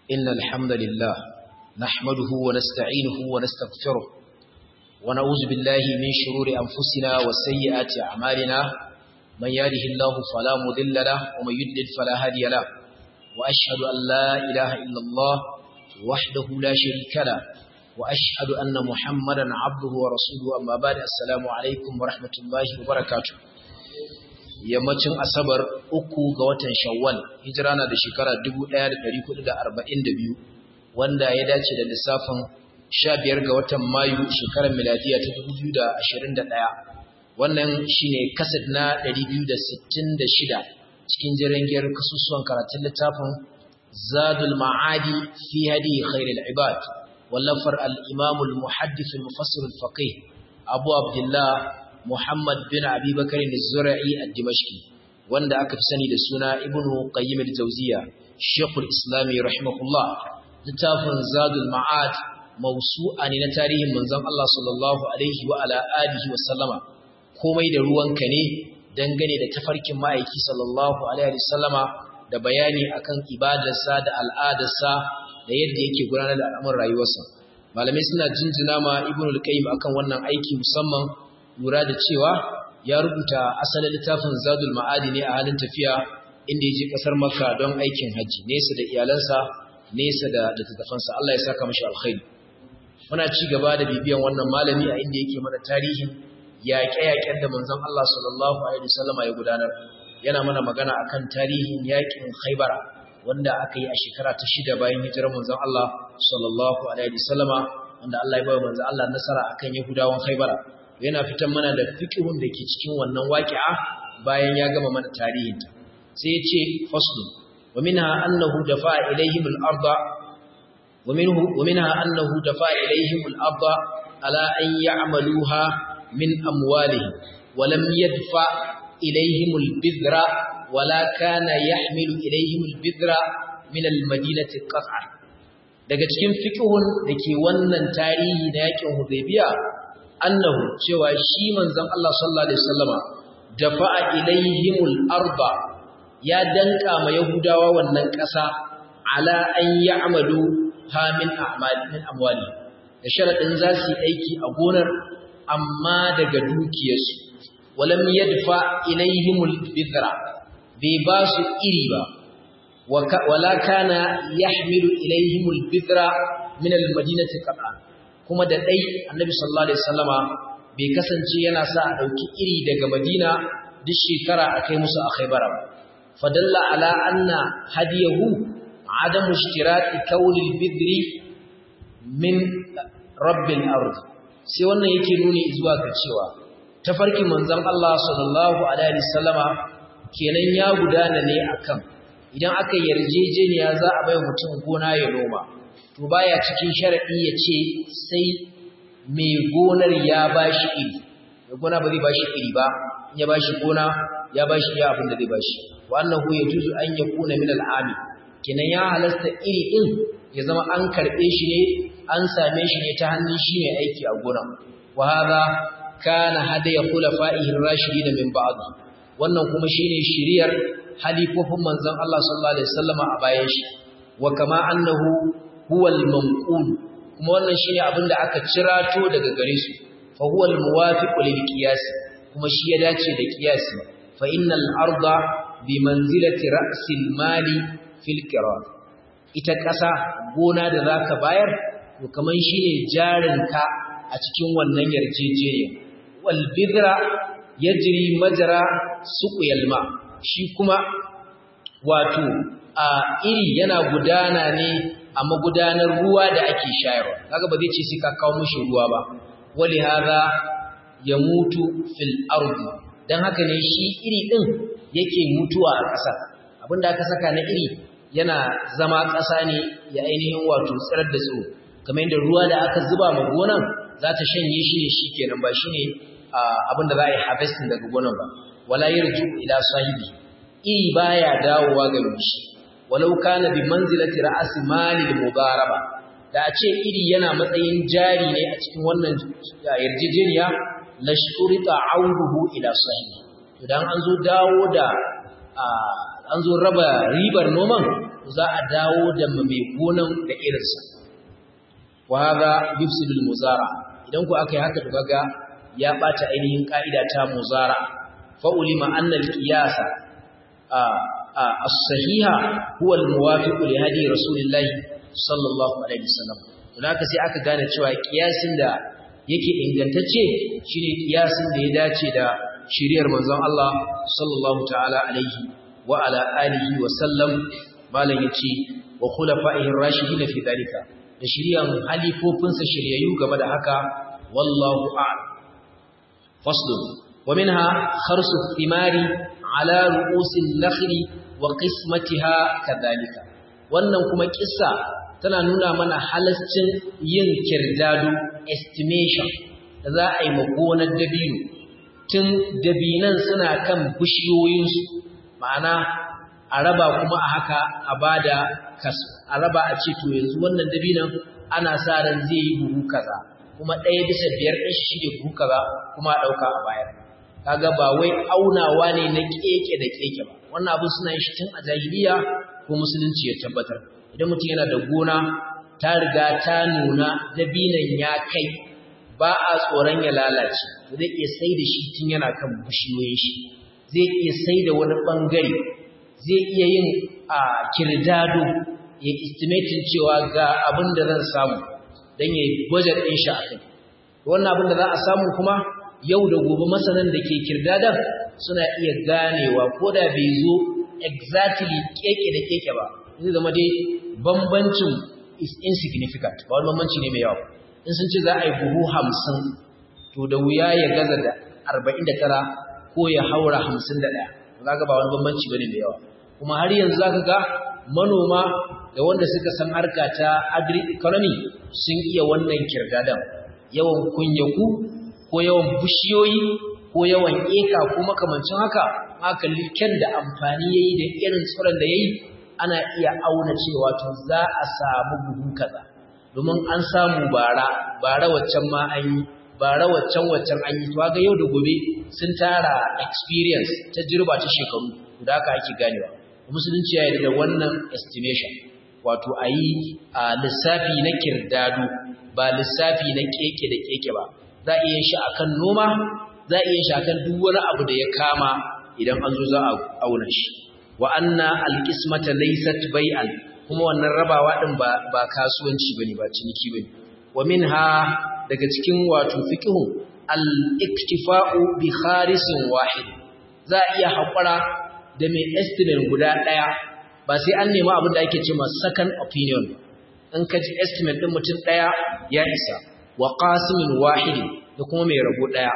إن الحمد لله نحمده ونستعينه ونستغفره ونعوذ بالله من شرور أنفسنا وسيئات أعمالنا من يهده الله فلا مضل له ومن يضلل فلا هادي له وأشهد أن لا إله إلا الله وحده لا شريك له وأشهد أن محمدا عبده ورسوله أما بعد السلام عليكم ورحمة الله وبركاته yammacin asabar uku ga watan shawwal hijira na da shekara 1442 wanda ya dace da lissafin 15 ga watan mayu shekarar miladiya ta 2021 wannan shine kaset na 266 cikin jirangiyar kasusuwan karatun littafin zadul ma'adi fi hadi khairul ibad wallafar al-imam al-muhaddith al-mufassir al-faqih abu abdullah Muhammad bin Abi Bakar al-Zura'i al-Dimashqi wanda aka fi sani da suna Ibn Qayyim al-Jawziyya Sheikhul Islam rahimahullah littafin Zadul Ma'ad mawsu'a ne na tarihin manzon Allah sallallahu alaihi wa ala alihi wa sallama komai da ruwanka ne dangane da tafarkin ma'aiki sallallahu alaihi wa sallama da bayani akan ibadarsa da al'adarsa da yadda yake gudanar da al'amuran rayuwarsa malamai suna jinjina ma Ibn al-Qayyim akan wannan aiki musamman lura da cewa ya rubuta asalin littafin zadul ma'adi ne a halin tafiya inda ya je kasar makka don aikin hajji nesa da iyalansa nesa da littattafansa Allah ya saka mashi alkhairi muna ci gaba da bibiyan wannan malami a inda yake mana tarihin yaƙe-yaƙen da manzon Allah sallallahu alaihi wasallama ya gudanar yana mana magana akan tarihin yaƙin Khaibara wanda aka yi a shekara ta shida bayan hijirar manzon Allah sallallahu alaihi wasallama wanda Allah ya bayar manzon Allah nasara akan Yahudawan Khaibara yana fitan mana da fiqhun da ke cikin wannan waqi'a bayan ya gama mana tarihinta sai ya ce faslu wa minha annahu dafa'a ilayhim al-arda wa minhu wa minha annahu dafa'a ilayhim al-arda ala an ya'maluha min amwalihim wa lam yadfa ilayhim al-bidra wa la kana yahmilu ilayhim al-bidra min al-madinati qat'a daga cikin fiqhun dake wannan tarihi na yakin Hudaybiya annahu cewa shi manzon Allah sallallahu alaihi wasallama dafa'a ilaihimul arba ya danka ma yahudawa wannan ƙasa ala an ya'malu ha min a'mal min amwali da sharadin za su yi aiki a gonar amma daga dukiyarsu walam yadfa ilaihimul bidra bai ba su iri ba wala kana yahmilu ilaihimul bidra min al-madinati qat'an kuma da ɗai annabi sallallahu alaihi wasallama bai kasance yana sa a ɗauki iri daga madina duk shekara a kai musu a khaibara fadalla ala anna hadiyahu adamu ishtirati kauni bidri min rabbil ard sai wannan yake nuni zuwa ga cewa tafarkin manzon Allah sallallahu alaihi wasallama kenan ya gudana ne akan idan aka yarjejeniya za a bai mutum gona ya noma to baya cikin sharadi ya ce sai mai gonar ya bashi iri mai gona ba zai bashi iri ba in ya bashi gona ya bashi iya abin da zai bashi wa annahu yajuzu an yakuna min al'ami kenan ya halasta iri din ya zama an karbe shi ne an same shi ne ta hannun shi mai aiki a gona wa hadha kana hadaya khulafa'ihi ar-rashidin min ba'd wannan kuma shine shiriyar halifofin manzon Allah sallallahu alaihi wasallama a bayan shi wa kama annahu huwal manqul kuma wannan shine abin da aka cirato daga gare su fa huwal muwafiqu lil qiyas kuma shi ya dace da qiyasi fa innal arda bi manzilati ra'sil mali fil qirar ita kasa gona da zaka bayar to kaman shine jarinka a cikin wannan yarjejeniya wal bidra yajri majra suqyal ma shi kuma wato a iri yana gudana ne a magudanar ruwa da ake shayarwa kaga ba zai ce sai ka kawo mishi ruwa ba wali hada ya mutu fil ardi dan haka ne shi iri din yake mutuwa a ƙasa abinda aka saka na iri yana zama ƙasa ne ya ainihin wato tsirar da tsiro kamar yadda ruwa da aka zuba ma gonan za ta shanye shi ne shikenan ba shine abinda za a yi harvesting daga gonan ba wala yarju ila sahibi iri baya dawowa ga mishi walau kana bi manzilati ra'si mali mudaraba da a ce iri yana matsayin jari ne a cikin wannan yarjejeniya la shurita auduhu ila sahibi idan an zo dawo da an zo raba ribar noman za a dawo da mai gonan da irinsa wa hadha yufsidu al-muzara idan ku aka yi haka to kaga ya bata ainihin ka'ida ta muzara fa ulima anna al-qiyasa as-sahiha huwa al-muwafiq li hadi rasulillahi sallallahu alaihi wasallam don haka sai aka gane cewa kiyasin da yake ingantacce shine kiyasin da ya dace da shiriyar manzon Allah sallallahu ta'ala alaihi wa ala alihi wa sallam malam yace wa khulafa'ihi ar-rashidin fi dalika da shiriyan halifofinsa shiryayyu game da haka wallahu a'lam faslun wa minha kharsu thimari ala ru'usil nakhli wa qismatiha kadhalika wannan kuma kissa tana nuna mana halascin yin kirdado estimation da za a yi magonar dabino tun dabinan suna kan bishiyoyinsu ma'ana a raba kuma a haka a bada kasu a raba a ce to yanzu wannan dabinan ana sa ran zai yi buhu kaza kuma ɗaya bisa biyar ɗin shi ne buhu kaza kuma a ɗauka a bayar kaga ba wai aunawa ne na keke da keke ba wannan abin suna yin shi tun a jahiliya ko musulunci ya tabbatar idan mutum yana da gona ta riga ta nuna dabinan ya kai ba a tsoron ya lalace zai iya sai da shi tun yana kan bishiyoyin shi zai iya sai da wani bangare zai iya yin a kirdado ya estimatin cewa ga abin da zan samu don ya budget ɗin shi a kai wannan abin da za a samu kuma yau da gobe masanan da ke kirdadan suna iya ganewa ko da bai zo exactly keke da keke ba zai zama dai bambancin is insignificant ba wani bambanci ne mai yawa in sun ce za a yi buhu hamsin to da wuya ya gaza da arba'in da tara ko ya haura hamsin da ɗaya za ga ba wani bambanci ba ne mai yawa kuma har yanzu za ka ga manoma da wanda suka san harka ta agri-economy sun iya wannan kirgadan yawan kunyaku ko yawan bishiyoyi ko yawan eka ko makamancin haka makalli kyan da amfani ya yi da irin tsoron da ya yi ana iya auna cewa to za a samu buhu kaza domin an samu bara bara waccan ma an yi bara waccan waccan an yi to ga yau da gobe sun tara experience ta jirba ta shekaru da haka ake ganewa musulunci ya yarda da wannan estimation wato a yi lissafi na kirdado ba lissafi na keke da keke ba za a iya shi akan noma za a iya shi akan duk wani abu da ya kama idan an zo za a auna shi wa anna alqismata laysat bai'an kuma wannan rabawa din ba ba kasuwanci bane ba ciniki bane wa minha daga cikin wato fiqhu al-iktifa'u bi kharisin wahid za a iya haƙura da mai estimate guda ɗaya ba sai an nemi abin da ake cewa second opinion in ka ji estimate ɗin mutum ɗaya ya isa wa qasimin wahidi da kuma mai rabo ɗaya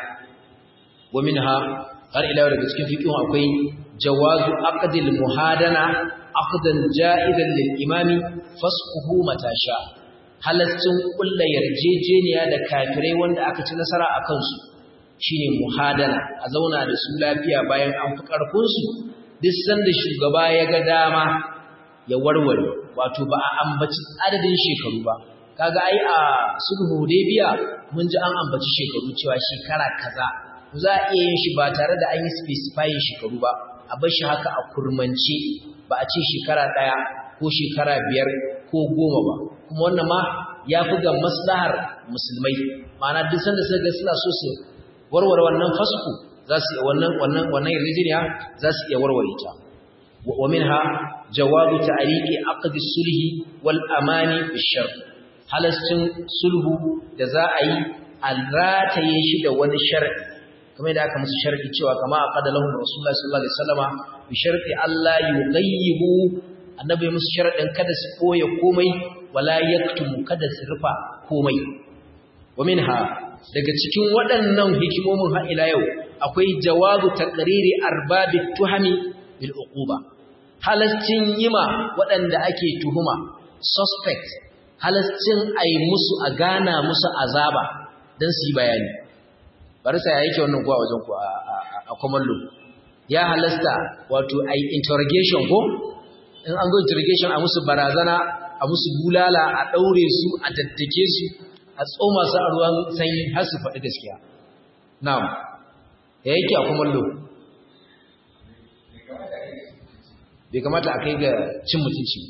wa minha har ila daga cikin fiqhu akwai jawazu aqdil muhadana aqdan ja'idan lil imami fasquhu matasha halaccin kulla yarjejeniya da kafirai wanda aka ci nasara a kansu shine muhadana a zauna da su lafiya bayan an fi karfin su duk sanda shugaba ya ga dama ya warware wato ba a ambaci adadin shekaru ba kaga ai a sulhu hudaybiya mun ji an ambaci shekaru cewa shekara kaza za a iya yin shi ba tare da an yi specifying shekaru ba a bar shi haka a kurmance ba a ce shekara ɗaya ko shekara biyar ko goma ba kuma wannan ma ya fi ga maslahar musulmai ma'ana duk sanda suka ga suna so su warware wannan fasku za su iya wannan wannan wannan yarjejeniya za su iya warware ta wa minha jawabu ta'liqi aqd sulhi wal amani bishar halascin sulhu da za a yi alrataye shi da wani shar'i kamar da aka musu shar'i cewa kama aqada lahum rasulullahi sallallahu alaihi wasallama bi sharti Allah yughayyibu annabi musu sharadin kada su koya komai wala yaktumu kada su rufa komai wa minha daga cikin waɗannan hikimomin har ila yau akwai jawabu taqriri arbabit tuhami bil uquba halascin yima waɗanda ake tuhuma suspect halascin ai musu a gana musu azaba dan su yi bayani barisa ya yake wannan kuwa wajen ku a kwamallo ya halasta wato a interrogation ko in an go interrogation a musu barazana a musu bulala a ɗaure su a daddake su a tsoma su a ruwan sanyi har su faɗi gaskiya na'am ya yake a kwamallo bai kamata a kai ga cin mutunci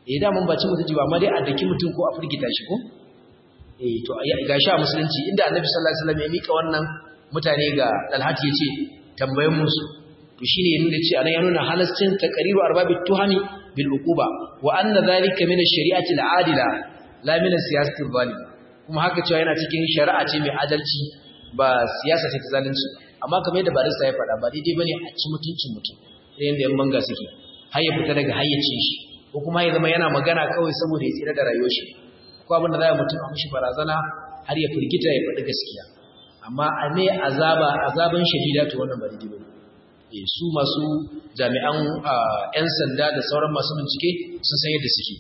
eh da mun baci mutunci ba amma dai a daki mutum ko a firgita shi ko eh to ga shi a musulunci inda annabi sallallahu alaihi wasallam ya mika wannan mutane ga Talhat yace tambayen musu to shine ya nuna cewa ya nuna halascin taqriru arbabit tuhami bil uquba wa anna dhalika min ash-shari'ati al-adila la min as-siyasati al-zalim kuma haka cewa yana cikin shari'a ce mai adalci ba siyasa ce ta zalunci amma kamar yadda barista ya faɗa ba daidai bane a ci mutuncin mutum irin da yan banga suke har ya fita daga hayyacin shi ko kuma ya zama yana magana kawai saboda ya tsira da rayuwar shi ko abin da za a mutum a mishi barazana har ya firgita ya faɗi gaskiya amma a ne azaba azaban shadida to wannan ba daidai bane eh su masu jami'an yan sanda da sauran masu bincike sun san yadda suke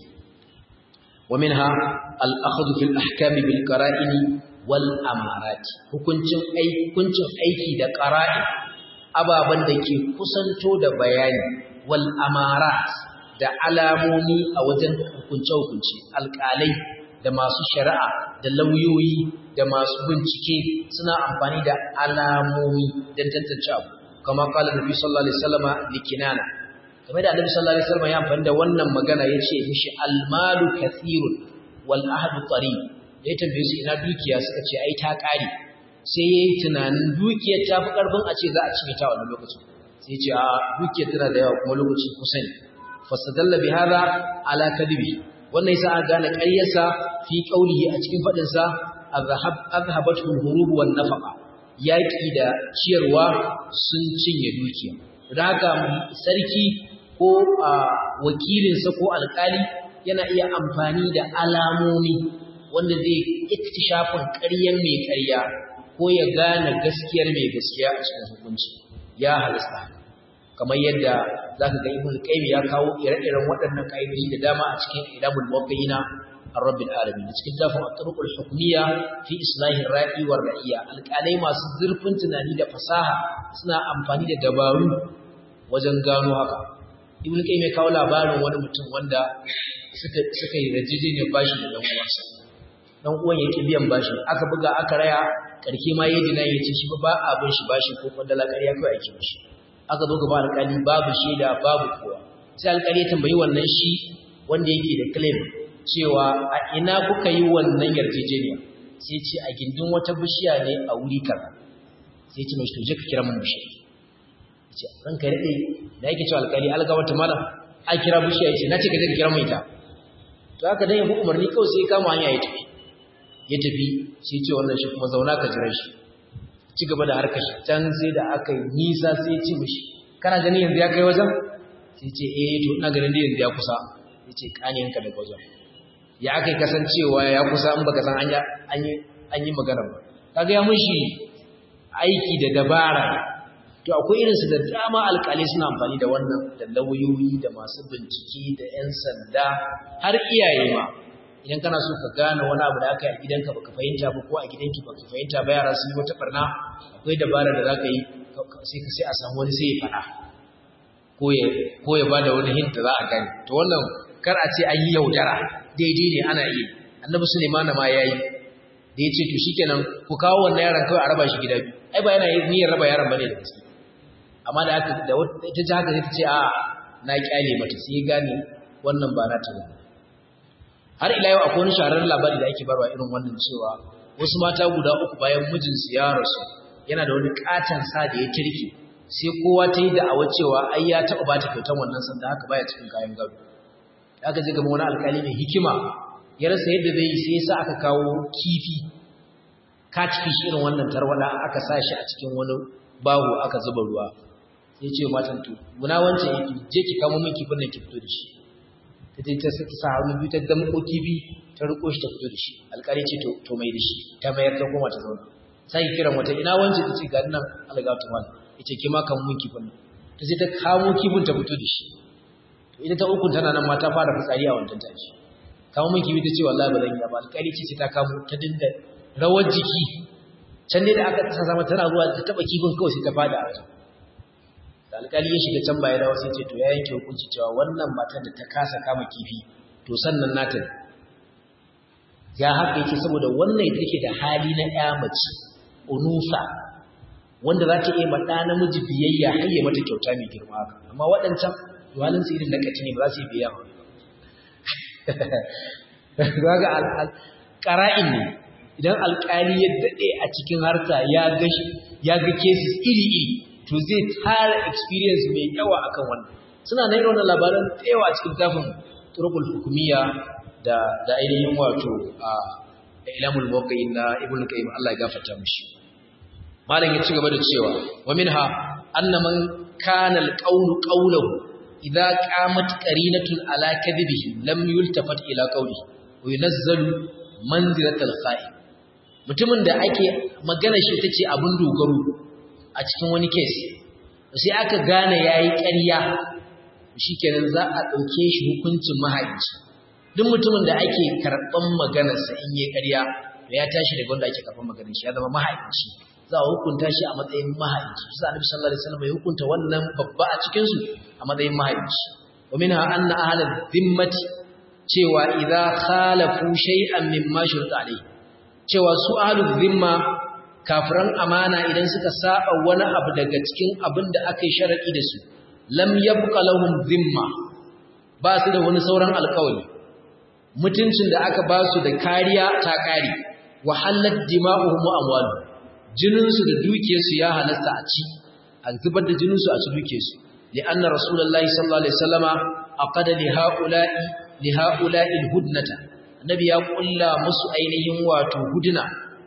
wa minha al-akhdhu fil ahkam bil qara'in wal amarat hukuncin aiki hukuncin aiki da qara'in ababan da ke kusanto da bayani wal amarat da alamomi a wajen hukunce-hukunce alƙalai da masu shari'a da lauyoyi da masu bincike suna amfani da alamomi don tantance abu kama kala nabi sallallahu alaihi wasallama likinana kamar da annabi sallallahu alaihi wasallama ya amfani da wannan magana yace mishi almalu kathirun wal ahdu qarib ya tambaye su ina dukiya suka ce ai ta kare sai yayi tunanin dukiyar ta fi karfin a ce za a cinye ta wannan lokacin sai ya ce a dukiyar tana da yawa kuma lokaci kusa ne fasadalla bi hada ala kadibi wannan yasa aka gane ƙaryarsa fi qaulihi a cikin fadin sa azhab azhabatu al-hurub wan nafaqa yaki da ciyarwa sun cinye dukiya don haka sarki ko wakilin sa ko alƙali yana iya amfani da alamomi wanda zai iktishafin ƙaryan mai ƙarya ko ya gane gaskiyar mai gaskiya a cikin hukunci ya halasta kamar yadda za ka ga ibn qayyim ya kawo ire-iren waɗannan ƙa'idoji da dama a cikin ilamul muwaqqi'ina ar-rabbil alamin cikin dafin at-turuqul hukmiyya fi islahi ra'i war ra'iya alƙalai masu zurfin tunani da fasaha suna amfani da dabaru wajen gano haka ibn qayyim ya kawo labarin wani mutum wanda suka suka yi rajijin bashi da dan uwansa dan uwan yake biyan bashi aka buga aka raya karke ma yayi dinan yace shi ba abin shi bashi ko kwandala ƙarya kai ake mishi aka zo gaba alƙali babu shaida babu kowa sai alƙali ya tambayi wannan shi wanda yake da claim cewa a ina kuka yi wannan yarjejeniya sai ce a gindin wata bishiya ne a wuri kaza sai ce mai to je ka kira mun bishiya yace ran ka rade da yake cewa alƙali alga wata mala a kira bishiya yace nace ka je ka kira mun ita to haka dan ya bi umarni kawai sai ya kama hanya ya tafi ya tafi sai ce wannan shi kuma zauna ka jira shi ci gaba da harkar shi can sai da aka yi nisa sai ya ci mishi kana gani yanzu ya kai wajen sai ce eh to ina ganin da yanzu ya kusa ya ce kaniyanka daga wajen ya aka yi kasancewa ya kusa in baka san an yi magana ba kaga ya mishi aiki da dabara to akwai irinsu da dama alkalai suna amfani da wannan da lauyoyi da masu bincike da 'yan sanda har iyaye ma idan kana so ka gane wani abu da aka yi a gidanka baka fahimta ba ko a gidanki baka fahimta ba yara sun yi wata barna akwai dabara da zaka yi sai ka sai a samu wani sai ya faɗa ko ya ko ya bada wani hint da za a gane to wannan kar a ce an yi yaudara daidai ne ana yi annabi Sulaiman ma yayi da ya ce to shikenan ku kawo wannan yaron kawai a raba shi gida biyu ai ba yana niyyar raba yaron bane da gaske amma da aka da ita ji haka sai ta ce a na kyale mata sai gane wannan ba na ta ba har ila yau akwai wani shahararren labari da ake barwa irin wannan cewa wasu mata guda uku bayan mijinsu ya rasu yana da wani katon sa da ya kirki sai kowa ta yi da'awar cewa ai ya taɓa ba ta kyautan wannan sanda haka baya cikin kayan gado aka je gaba wani alkali mai hikima ya rasa yadda zai yi sai sa aka kawo kifi catfish irin wannan tarwada aka sa shi a cikin wani bahu aka zuba ruwa sai ce matan to muna wancan yake je ki kamo min kifin nan ki fito da shi ta je ta sa hannu biyu ta damko kifi ta riko shi ta fito da shi alƙali ce to to mai da shi ta mayar ta koma ta zauna sai kiran wata ina wance ta ce ga nan algatu mal yace ki ma kan mun kifin nan ta je ta kamo kifin ta fito da shi to ita ta ukun tana nan ma ta fara fitsari a wancan tashi kamo mun kifi ta ce wallahi ba zan yi ba alƙali ce sai ta kamo ta dinga rawar jiki can dai da aka sa sama tana zuwa ta taba kifin kawai sai ta fada a wajen da alƙali ya shiga can baya dawo sai ce to ya yanke hukunci cewa wannan matar da ta kasa kama kifi to sannan nata ne ya haka yake saboda wannan ita take da hali na ƴa mace unusa wanda za ta iya ma ɗa namiji biyayya har ya mata kyauta mai girma haka amma waɗancan halin su irin na kaci ne ba za su yi biyayya ba ga ƙara'in ne idan alƙali ya daɗe a cikin harka ya ga ya ga cases iri-iri to zai tara experience mai yawa akan wannan suna na irin wannan labaran da yawa a cikin tafin turkul hukumiyya da da ainihin wato a ilamul muwaqqi'in na ibn qayyim Allah ya gafarta mishi malam ya ci gaba da cewa wa minha anna man kana alqawlu qawluhu idza qamat qarinatun ala kadhibihi lam yultafat ila qawli wa yunazzalu manzilatal kha'in mutumin da ake magana shi tace abun dogaro a cikin wani case sai aka gane yayi ƙarya shikenan za a dauke shi hukuncin mahaici duk mutumin da ake karban maganarsa in yayi ƙarya to ya tashi daga wanda ake karban maganar shi ya zama mahaici za a hukunta shi a matsayin mahaici sai Annabi sallallahu alaihi wasallam ya hukunta wannan babba a cikin su a matsayin mahaici wa minha anna ahlal dhimmati cewa idza khalafu shay'an mimma shurta alai cewa su ahlul dhimma kafiran amana idan suka saba wani abu daga cikin abin da aka yi sharadi da su lam yabqa lahum dhimma ba su da wani sauran alƙawari mutuncin da aka ba su da kariya ta kare wa halat dima'uhum wa amwaluhum jininsu da dukiyarsu ya halasta a ci a zubar da jininsu a ci dukiyarsu li'anna rasulullahi sallallahu alaihi wasallama aqada li haula'i li haula'i alhudnata annabi ya kulla musu ainihin wato hudna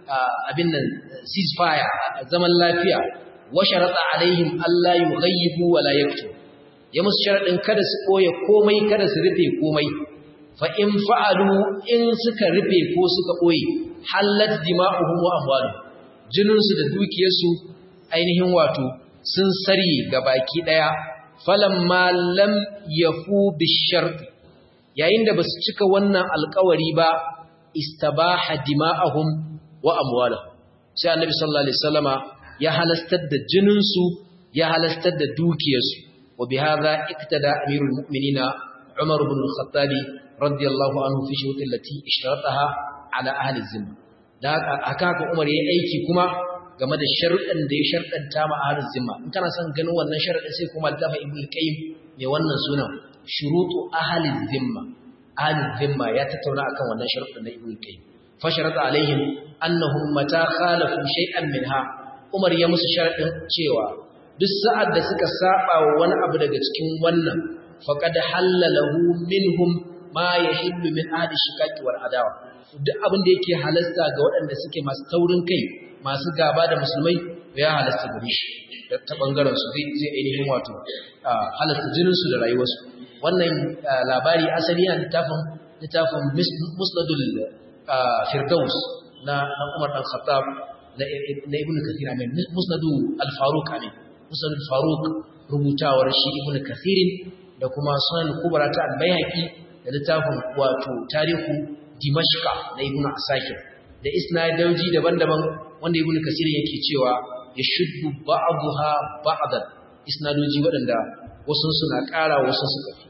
abin nan ceasefire zaman lafiya wa sharata alaihim alla yughayyibu wa la yaktu ya musu sharadin kada su koya komai kada su rufe komai fa in fa'alu in suka rufe ko suka koyi halat dima'uhum wa amwaluhum jininsu da dukiyarsu ainihin wato sun sarye ga baki ɗaya falamma lam yafu bisharti yayin da basu cika wannan alƙawari ba istabaha dima'ahum wa amwalahum sai annabi sallallahu alaihi wasallama ya halastar da jininsu ya halastar da dukiyarsu wa bihadha iktada amirul mu'minina umar ibn al-khattab radiyallahu anhu fi shuruti allati ishtarataha ala ahli zimma da haka haka Umar yayi aiki kuma game da sharuɗan da ya sharɗanta ma ahlul zimma in kana son ganin wannan sharuɗin sai kuma da fa ibnu qayyim mai wannan sunan shurutu ahlul zimma ahlul zimma ya tattauna akan wannan sharuɗin da ibnu qayyim fa sharata alaihim annahum mata khalafu shay'an minha Umar ya musu sharuɗin cewa duk sa'ad da suka saba wa wani abu daga cikin wannan faqad halalahu minhum ma yahillu min ahli shikaki wal adawa duk abin da yake halasta ga waɗanda suke masu taurin kai masu gaba da musulmai ya halasta gare shi ta bangaren su zai zai ainihin wato halasta jinin su da rayuwarsu wannan labari asali yana littafin littafin musnadul firdaus na na Umar dan Khattab na Ibn Kathir amin musnadu al-Faruq amin musnadul Faruq rubutawar shi Ibn Kathir da kuma sunan kubra ta al-Baihaqi da littafin wato tarihu Dimashqa na Ibn Asakir da isnadoji daban-daban wanda Ibn Kasir yake cewa ya shuddu ba'daha ba'dan isnadoji waɗanda wasu suna ƙara wasu suka fi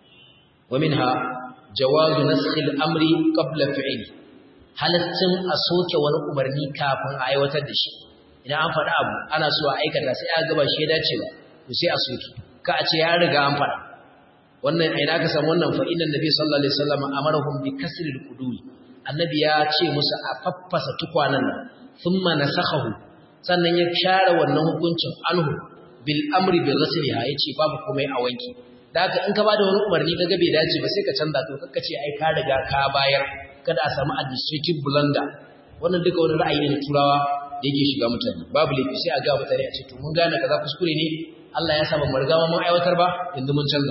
wa minha jawazu nasxi al-amri qabla fi'li halaccin a soke wani umarni kafin a aiwatar da shi idan an faɗa abu ana so a aikata sai aka gaba shi ya dace ba to sai a soke ka a ce ya riga an faɗa wannan ina ka samu wannan fa inna nabi sallallahu alaihi wasallam amarahum bi kasri al-quduri annabi ya ce musu a faffasa tukwanan nan thumma nasakhahu sannan ya share wannan hukuncin anhu bil amri bi ghasliha yace babu komai a wanki da haka in ka bada wani umarni kaga bai dace ba sai ka canza to kakka ce ai ka riga ka bayar kada a samu administrative blunder wannan duka wani ra'ayi ne na turawa da yake shiga mutane babu laifi sai a ga mutane a ce to mun gane kaza kuskure ne Allah ya saba mu riga mun aiwatar ba yanzu mun canza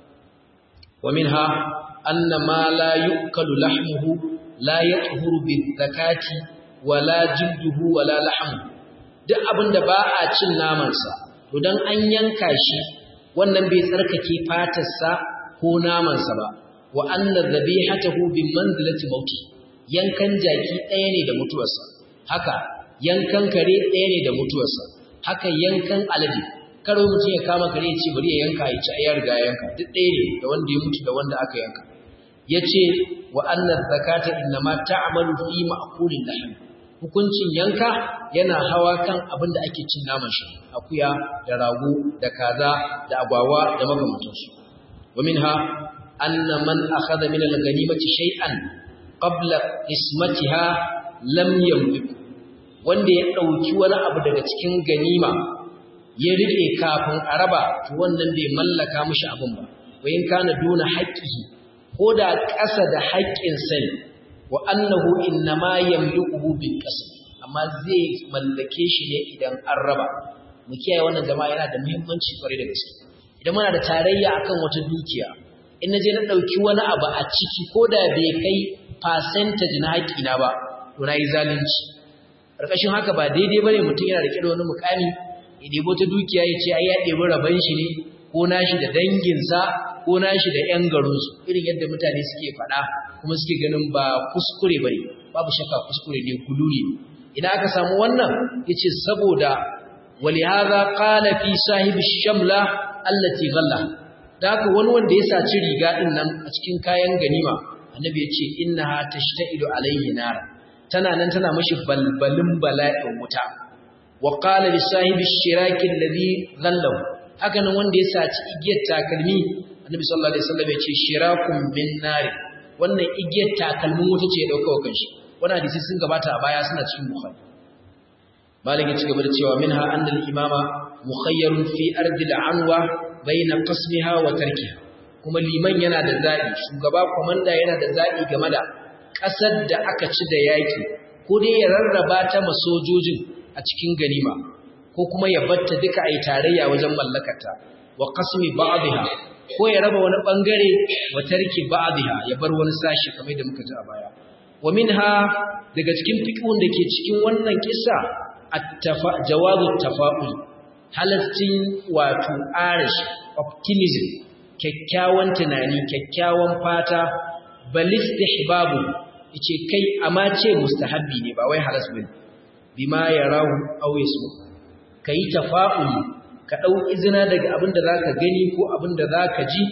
ومنها أن ما لا يؤكل لحمه لا يطهر بالزكاة ولا جلده ولا لحمه duk abin da ba a cin namansa to dan an yanka shi wannan bai tsarkake fatarsa ko namansa ba wa anna dhabihatahu bi manzilati mauti yankan jaki ɗaya ne da mutuwarsa haka yankan kare ɗaya ne da mutuwarsa haka yankan alade karo mutum ya kama kare ya ce bari ya yanka ya ci ayar ga yanka duk ɗaya ne da wanda ya mutu da wanda aka yanka ya ce wa annar zakata innama ta'malu fi ma'kulin lahm hukuncin yanka yana hawa kan abin da ake cin naman shi akuya da rago da kaza da agwawa da makamantansu wa minha anna man akhadha min al-ghanimati shay'an qabla ismatiha lam yamlik wanda ya dauki wani abu daga cikin ganima ya rike kafin a raba to wannan bai mallaka mishi abin ba wayin kana duna haqqihi ko da ƙasa da haƙƙin sai wa annahu innama yamlikuhu bil qasm amma zai mallake shi ne idan an raba mu kiyaye wannan jama'a yana da muhimmanci kwarai da gaske idan muna da tarayya akan wata dukiya in naje na dauki wani abu a ciki ko da bai kai percentage na haƙina ba to nayi zalunci karkashin haka ba daidai bane mutum yana rike da wani mukami ya debo ta dukiya ya ce ai ya debi raban shi ne ko nashi da danginsa ko nashi da ƴan garinsu irin yadda mutane suke faɗa kuma suke ganin ba kuskure bane babu shakka kuskure ne gululi idan aka samu wannan yace saboda ولهذا قال في صاحب الشملة التي غلى daka wani wanda ya saci riga din nan a cikin kayan ganima annabi ya ce innaha tashtailu alayhi nar tana nan tana mashi balbalin bala'in wuta wa qala li sahibi shiraki alladhi ghallahu haka nan wanda ya saci igiyar takalmi annabi sallallahu alaihi wasallam ya ce shirakun bin nar wannan igiyar takalmin wuta ce ya dauka wa kanshi wannan hadisi sun gabata a baya suna cikin bukhari malik ya ci gaba da cewa minha annal imama mukhayyarun fi ardil anwa baina qasmiha wa tarkiha kuma liman yana da zabi shugaba komanda yana da zabi game da kasar da aka ci da yaki ko dai ya rarraba ta masojojin a cikin ganima ko kuma ya batta duka ai tarayya wajen mallakarta wa qasmi ba'dha ko ya raba wani bangare wa tarki ba'dha ya bar wani sashi kamar da muka ji a baya wa minha daga cikin fiqhun da ke cikin wannan kissa jawazu tafa'ul halastin wato arish optimism kyakkyawan tunani kyakkyawan fata balis istihbabu yace kai amma ce mustahabbi ne ba wai halas bane bima yarahu aw yasu kai tafa'ul ka dau izina daga abin da zaka gani ko abin da zaka ji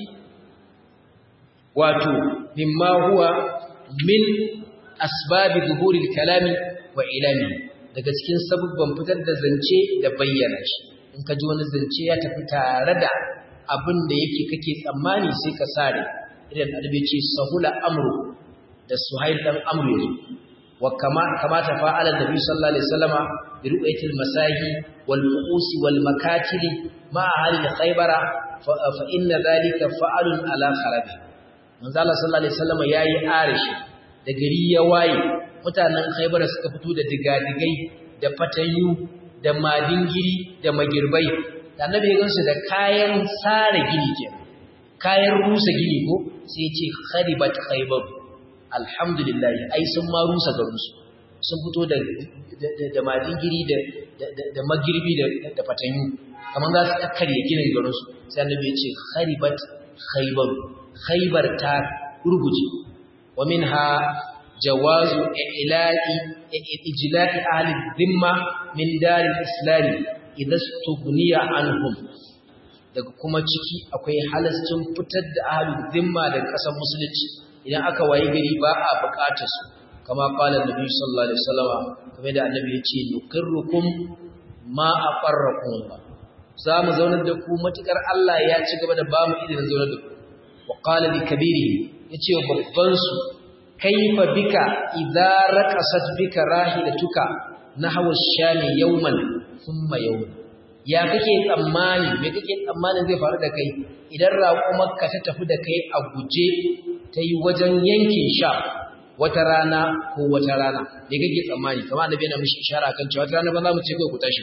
wato mimma huwa min asbabi zuhuril kalami wa ilami daga cikin sabubban fitar da zance da bayyana shi in ka ji wani zance ya tafi tare da abin da yake kake tsammani sai ka sare idan adabi ce sahula amru da suhail dan amru yazo wa kama kama ta fa'ala nabi sallallahu alaihi wasallama bi ru'yatil masahi wal fuusi wal makatili ma ahli khaybara fa inna dhalika fa'alun ala kharabi manzo Allah sallallahu alaihi wasallama yayi arishi da gari ya waye mutanen khaybara suka fito da digadigai da fatayu da madingiri da magirbai da annabi ya gansu da kayan sare gini ke kayan rusa gini ko sai ya ce kharibat khaybar alhamdulillah ai sun ma rusa garinsu sun fito da da madingiri da da magirbi da da fatayu kamar za su kakkarye ginin garinsu sai annabi ya ce kharibat khaybar khaybar ta ruguje wa minha جواز إعلاء إجلاء أهل الذمة من دار الإسلام إذا استغني عنهم daga kuma ciki akwai halascin fitar da ahlul zimma daga ƙasar musulunci idan aka waye gari ba a buƙatar su kama qala nabi sallallahu alaihi wasallam kamar da annabi ya ce nuqirrukum ma aqarrakum ba za mu zaunar da ku matukar Allah ya ci gaba da ba mu idan zaunar da ku wa qala li kabiri yace babban su kaifa bika idza raqasat bika rahilatuka nahwa ash-shami yawman thumma yawman ya kake tsammani me kake tsammanin zai faru da kai idan raƙumarka ta tafi da kai a guje ta yi wajen yankin sha wata rana ko wata rana me kake tsammani kamar annabi yana mishi ishara kan cewa wata rana ba za mu ce kai ku tashi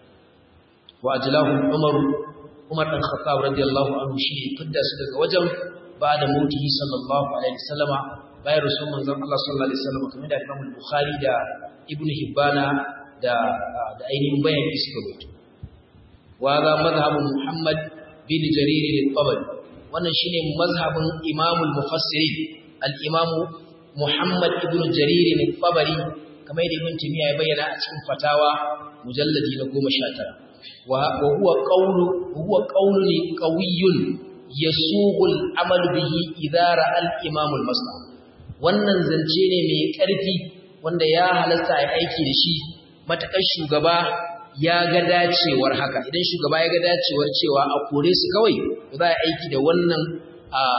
wa ajlahu umar umar dan khattab radiyallahu anhu shi fidda su daga wajen ba da mutihi sallallahu alaihi wasallama bayan rasul manzon Allah sallallahu alaihi wasallam kamar da Imam Bukhari da Ibn Hibbana da da ainihin bayani suka rubuta wa ga mazhabun Muhammad bin Jarir al-Tabari wannan shine mazhabin Imam al-Mufassirin al-Imam Muhammad ibn Jarir al-Tabari kamar da Ibn Taymiyyah ya bayyana a cikin fatawa mujalladi na 19 wa huwa qawlu huwa qawlun qawiyyun yasughul amal bihi idza ra'a al-imam al-maslaha wannan zance ne mai ƙarfi wanda ya halasta a aiki da shi matakar shugaba ya ga dacewar haka idan shugaba ya ga dacewar cewa a kore su kawai za a aiki da wannan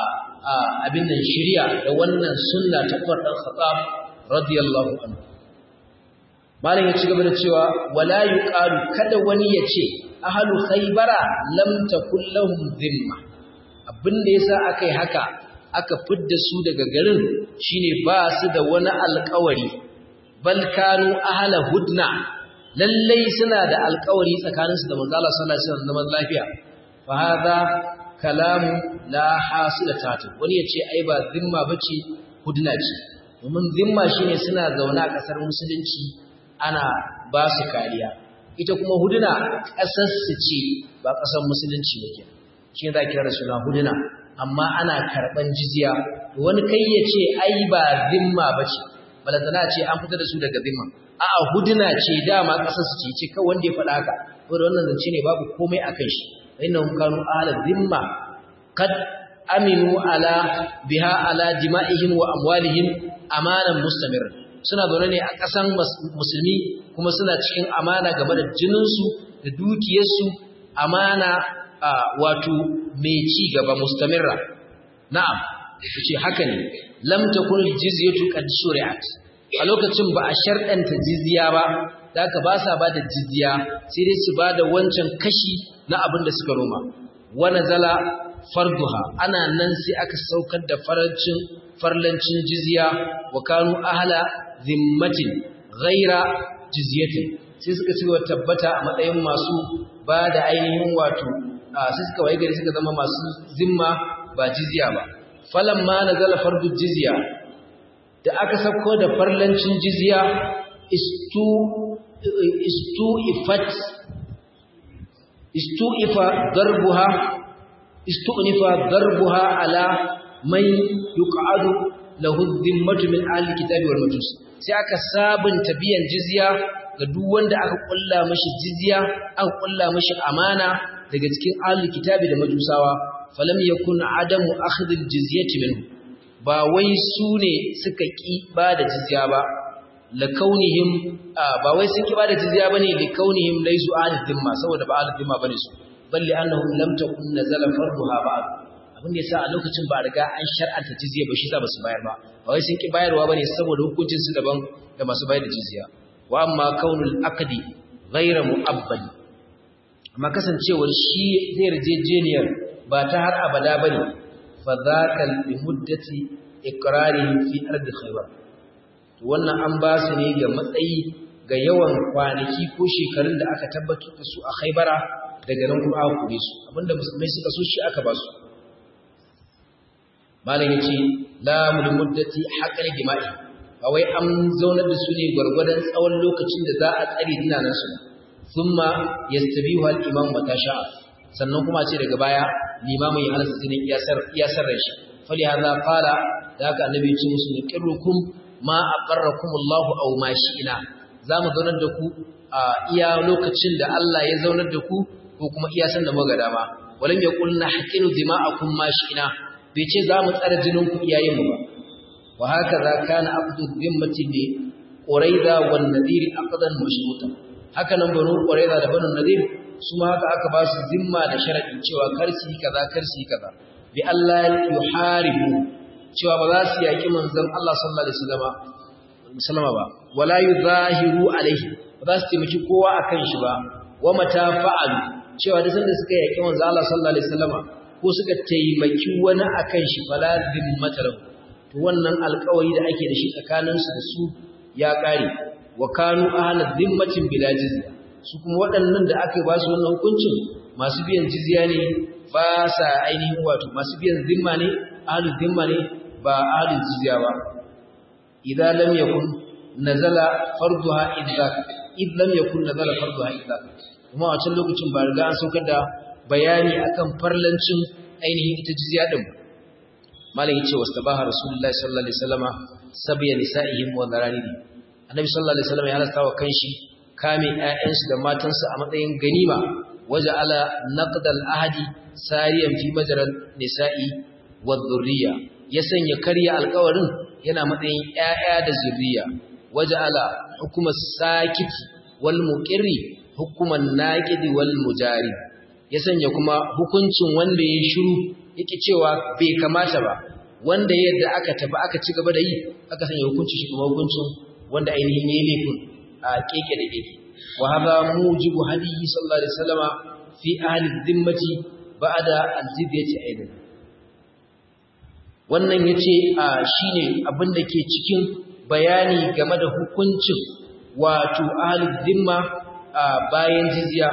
abin nan shirya da wannan sunna ta Umar dan Khattab radiyallahu anhu malam ya ci gaba da cewa wala yuqalu kada wani ya ce ahlu khaybara lam takul lahum dhimma abin da yasa akai haka aka fidda su daga garin shine ba su da wani alƙawari bal kanu ahla hudna lallai suna da alƙawari tsakaninsu da manzo Allah sallallahu alaihi wasallam zaman lafiya fa hadha kalamu la hasilata ta wani yace ai ba zimma bace hudna ce domin zimma shine suna zauna a kasar musulunci ana ba su kariya ita kuma hudna kasar su ce ba kasar musulunci ba kenan shi za kira suna hudna amma ana karban jizya wani kai yace ai ba zimma bace balantana ce an fitar da su daga zimma a'a hudna ce dama kasar su ce ce kawai wanda ya faɗa haka to da wannan zance ne babu komai akan shi innahum kanu ahla dhimma kad aminu ala biha ala dima'ihim wa amwalihim amanan mustamir suna zaune ne a ƙasan musulmi kuma suna cikin amana game da jininsu da dukiyarsu amana wato mai ci gaba mustamirra na'am yace haka ne lam takun jizyatu qad shuri'at a lokacin ba a sharɗanta jizya ba da aka ba sa ba da jizya sai dai su ba da wancan kashi na abin da suka noma wani zala farduha ana nan sai aka saukar da farancin farlancin jizya wa kanu ahala zimmatin ghaira jizyatin sai suka ci wa tabbata a matsayin masu ba da ainihin wato sai suka waye gari suka zama masu zimma ba jizya ba falamma nazala fardu jizya da aka sauko da farlancin jizya istu istu ifat istu ifa darbuha istu nifa darbuha ala man yuqadu lahu dhimmatu min ahli kitabi wal majus sai aka sabunta biyan jizya ga duk wanda aka kulla mishi jizya aka kulla mishi amana daga cikin ahli kitabi da majusawa falam yakun adamu akhdh al jizyati minhu ba wai su ne suka ƙi ba da jizya ba lakaunihim ba wai sun ƙi ba da jizya bane likaunihim laysu ahlul dhimma saboda ba ahlul dhimma bane su balli annahum lam takun nazala farduha ba abin da yasa a lokacin ba riga an shar'anta jizya ba shi sa ba su bayar ba ba wai sun ƙi bayarwa bane saboda hukuncin su daban da masu bayar da jizya wa amma kaunul aqdi ghayra mu'abbad amma kasancewar shi zai yarjejeniyar ba ta har abada bane fadhaka limuddati iqrarihim fi ardi khaybar to wannan an ba su ne ga matsayi ga yawan kwanaki ko shekarun da aka tabbatar da su a khaybara daga nan kuma aka kure su abinda musulmai suka so shi aka ba su malam yace la muddati haqqal jima'i ba wai an zaunar da su ne gwargwadon tsawon lokacin da za a tsare dinanan su thumma yastabihu al-imam mata sha'a sannan kuma ce daga baya limamin ya halasta jinin iyasar rai shi fali haza fara da haka annabi ya ce musu ne kirrukum ma aqarrakum Allahu aw ma shi'ina zamu zaunar da ku a iya lokacin da Allah ya zaunar da ku ko kuma iya san da muga dama walam yaqul nahqinu dima'akum ma shi'ina bai ce zamu tsara jinin ku iyayen mu ba wa hakaza kana aqdu dhimmati li quraiza wan nadir aqdan mashrutan haka nan banu quraiza da banu nadir su ma haka aka ba su zimma da sharaɗin cewa karsi kaza karsi kaza bi Allah yuharibu cewa ba za su yaki manzon Allah sallallahu alaihi wasallam ba wala yuzahiru alaihi ba za su taimaki kowa akan shi ba wa mata fa'alu cewa da sanda suka yaki manzon Allah sallallahu alaihi wasallam ko suka taimaki wani akan shi fala zimmata lahu to wannan alƙawari da ake da shi tsakanin su da su ya kare wa kanu ahla zimmatin bila jizya su kuma waɗannan da aka ba su wannan hukuncin masu biyan jizya ne ba sa ainihin wato masu biyan zimma ne ahlul zimma ne ba ahlul jizya ba idan lam yakun nazala farduha idza id lam yakun nazala farduha idza kuma a can lokacin ba riga an saukar da bayani akan farlancin ainihin ita jizya din malam yace wastabaha rasulullahi sallallahu alaihi wasallama sabiya nisa'ihim wa dhararihim annabi sallallahu alaihi wasallam ya halasta wa kanshi kame ƴaƴansu da matansu a matsayin ganima waje ala naqdal ahadi sariyan fi majral nisa'i wa dhurriya ya sanya karya alƙawarin yana matsayin ƴaƴa da zurriya waje ala hukuma sakiti wal muqirri hukuman naqidi wal mujari ya sanya kuma hukuncin wanda ya shiru yake cewa bai kamata ba wanda yadda aka tafi aka ci gaba da yi aka sanya hukunci shi kuma hukuncin wanda ainihin yayi laifin a keke da keke wa hadha mujibu hadiyi sallallahu alaihi wasallama fi ahli dhimmati ba'da al-jizyati aidan wannan yace shine abin da ke cikin bayani game da hukuncin wato ahli dhimma bayan jizya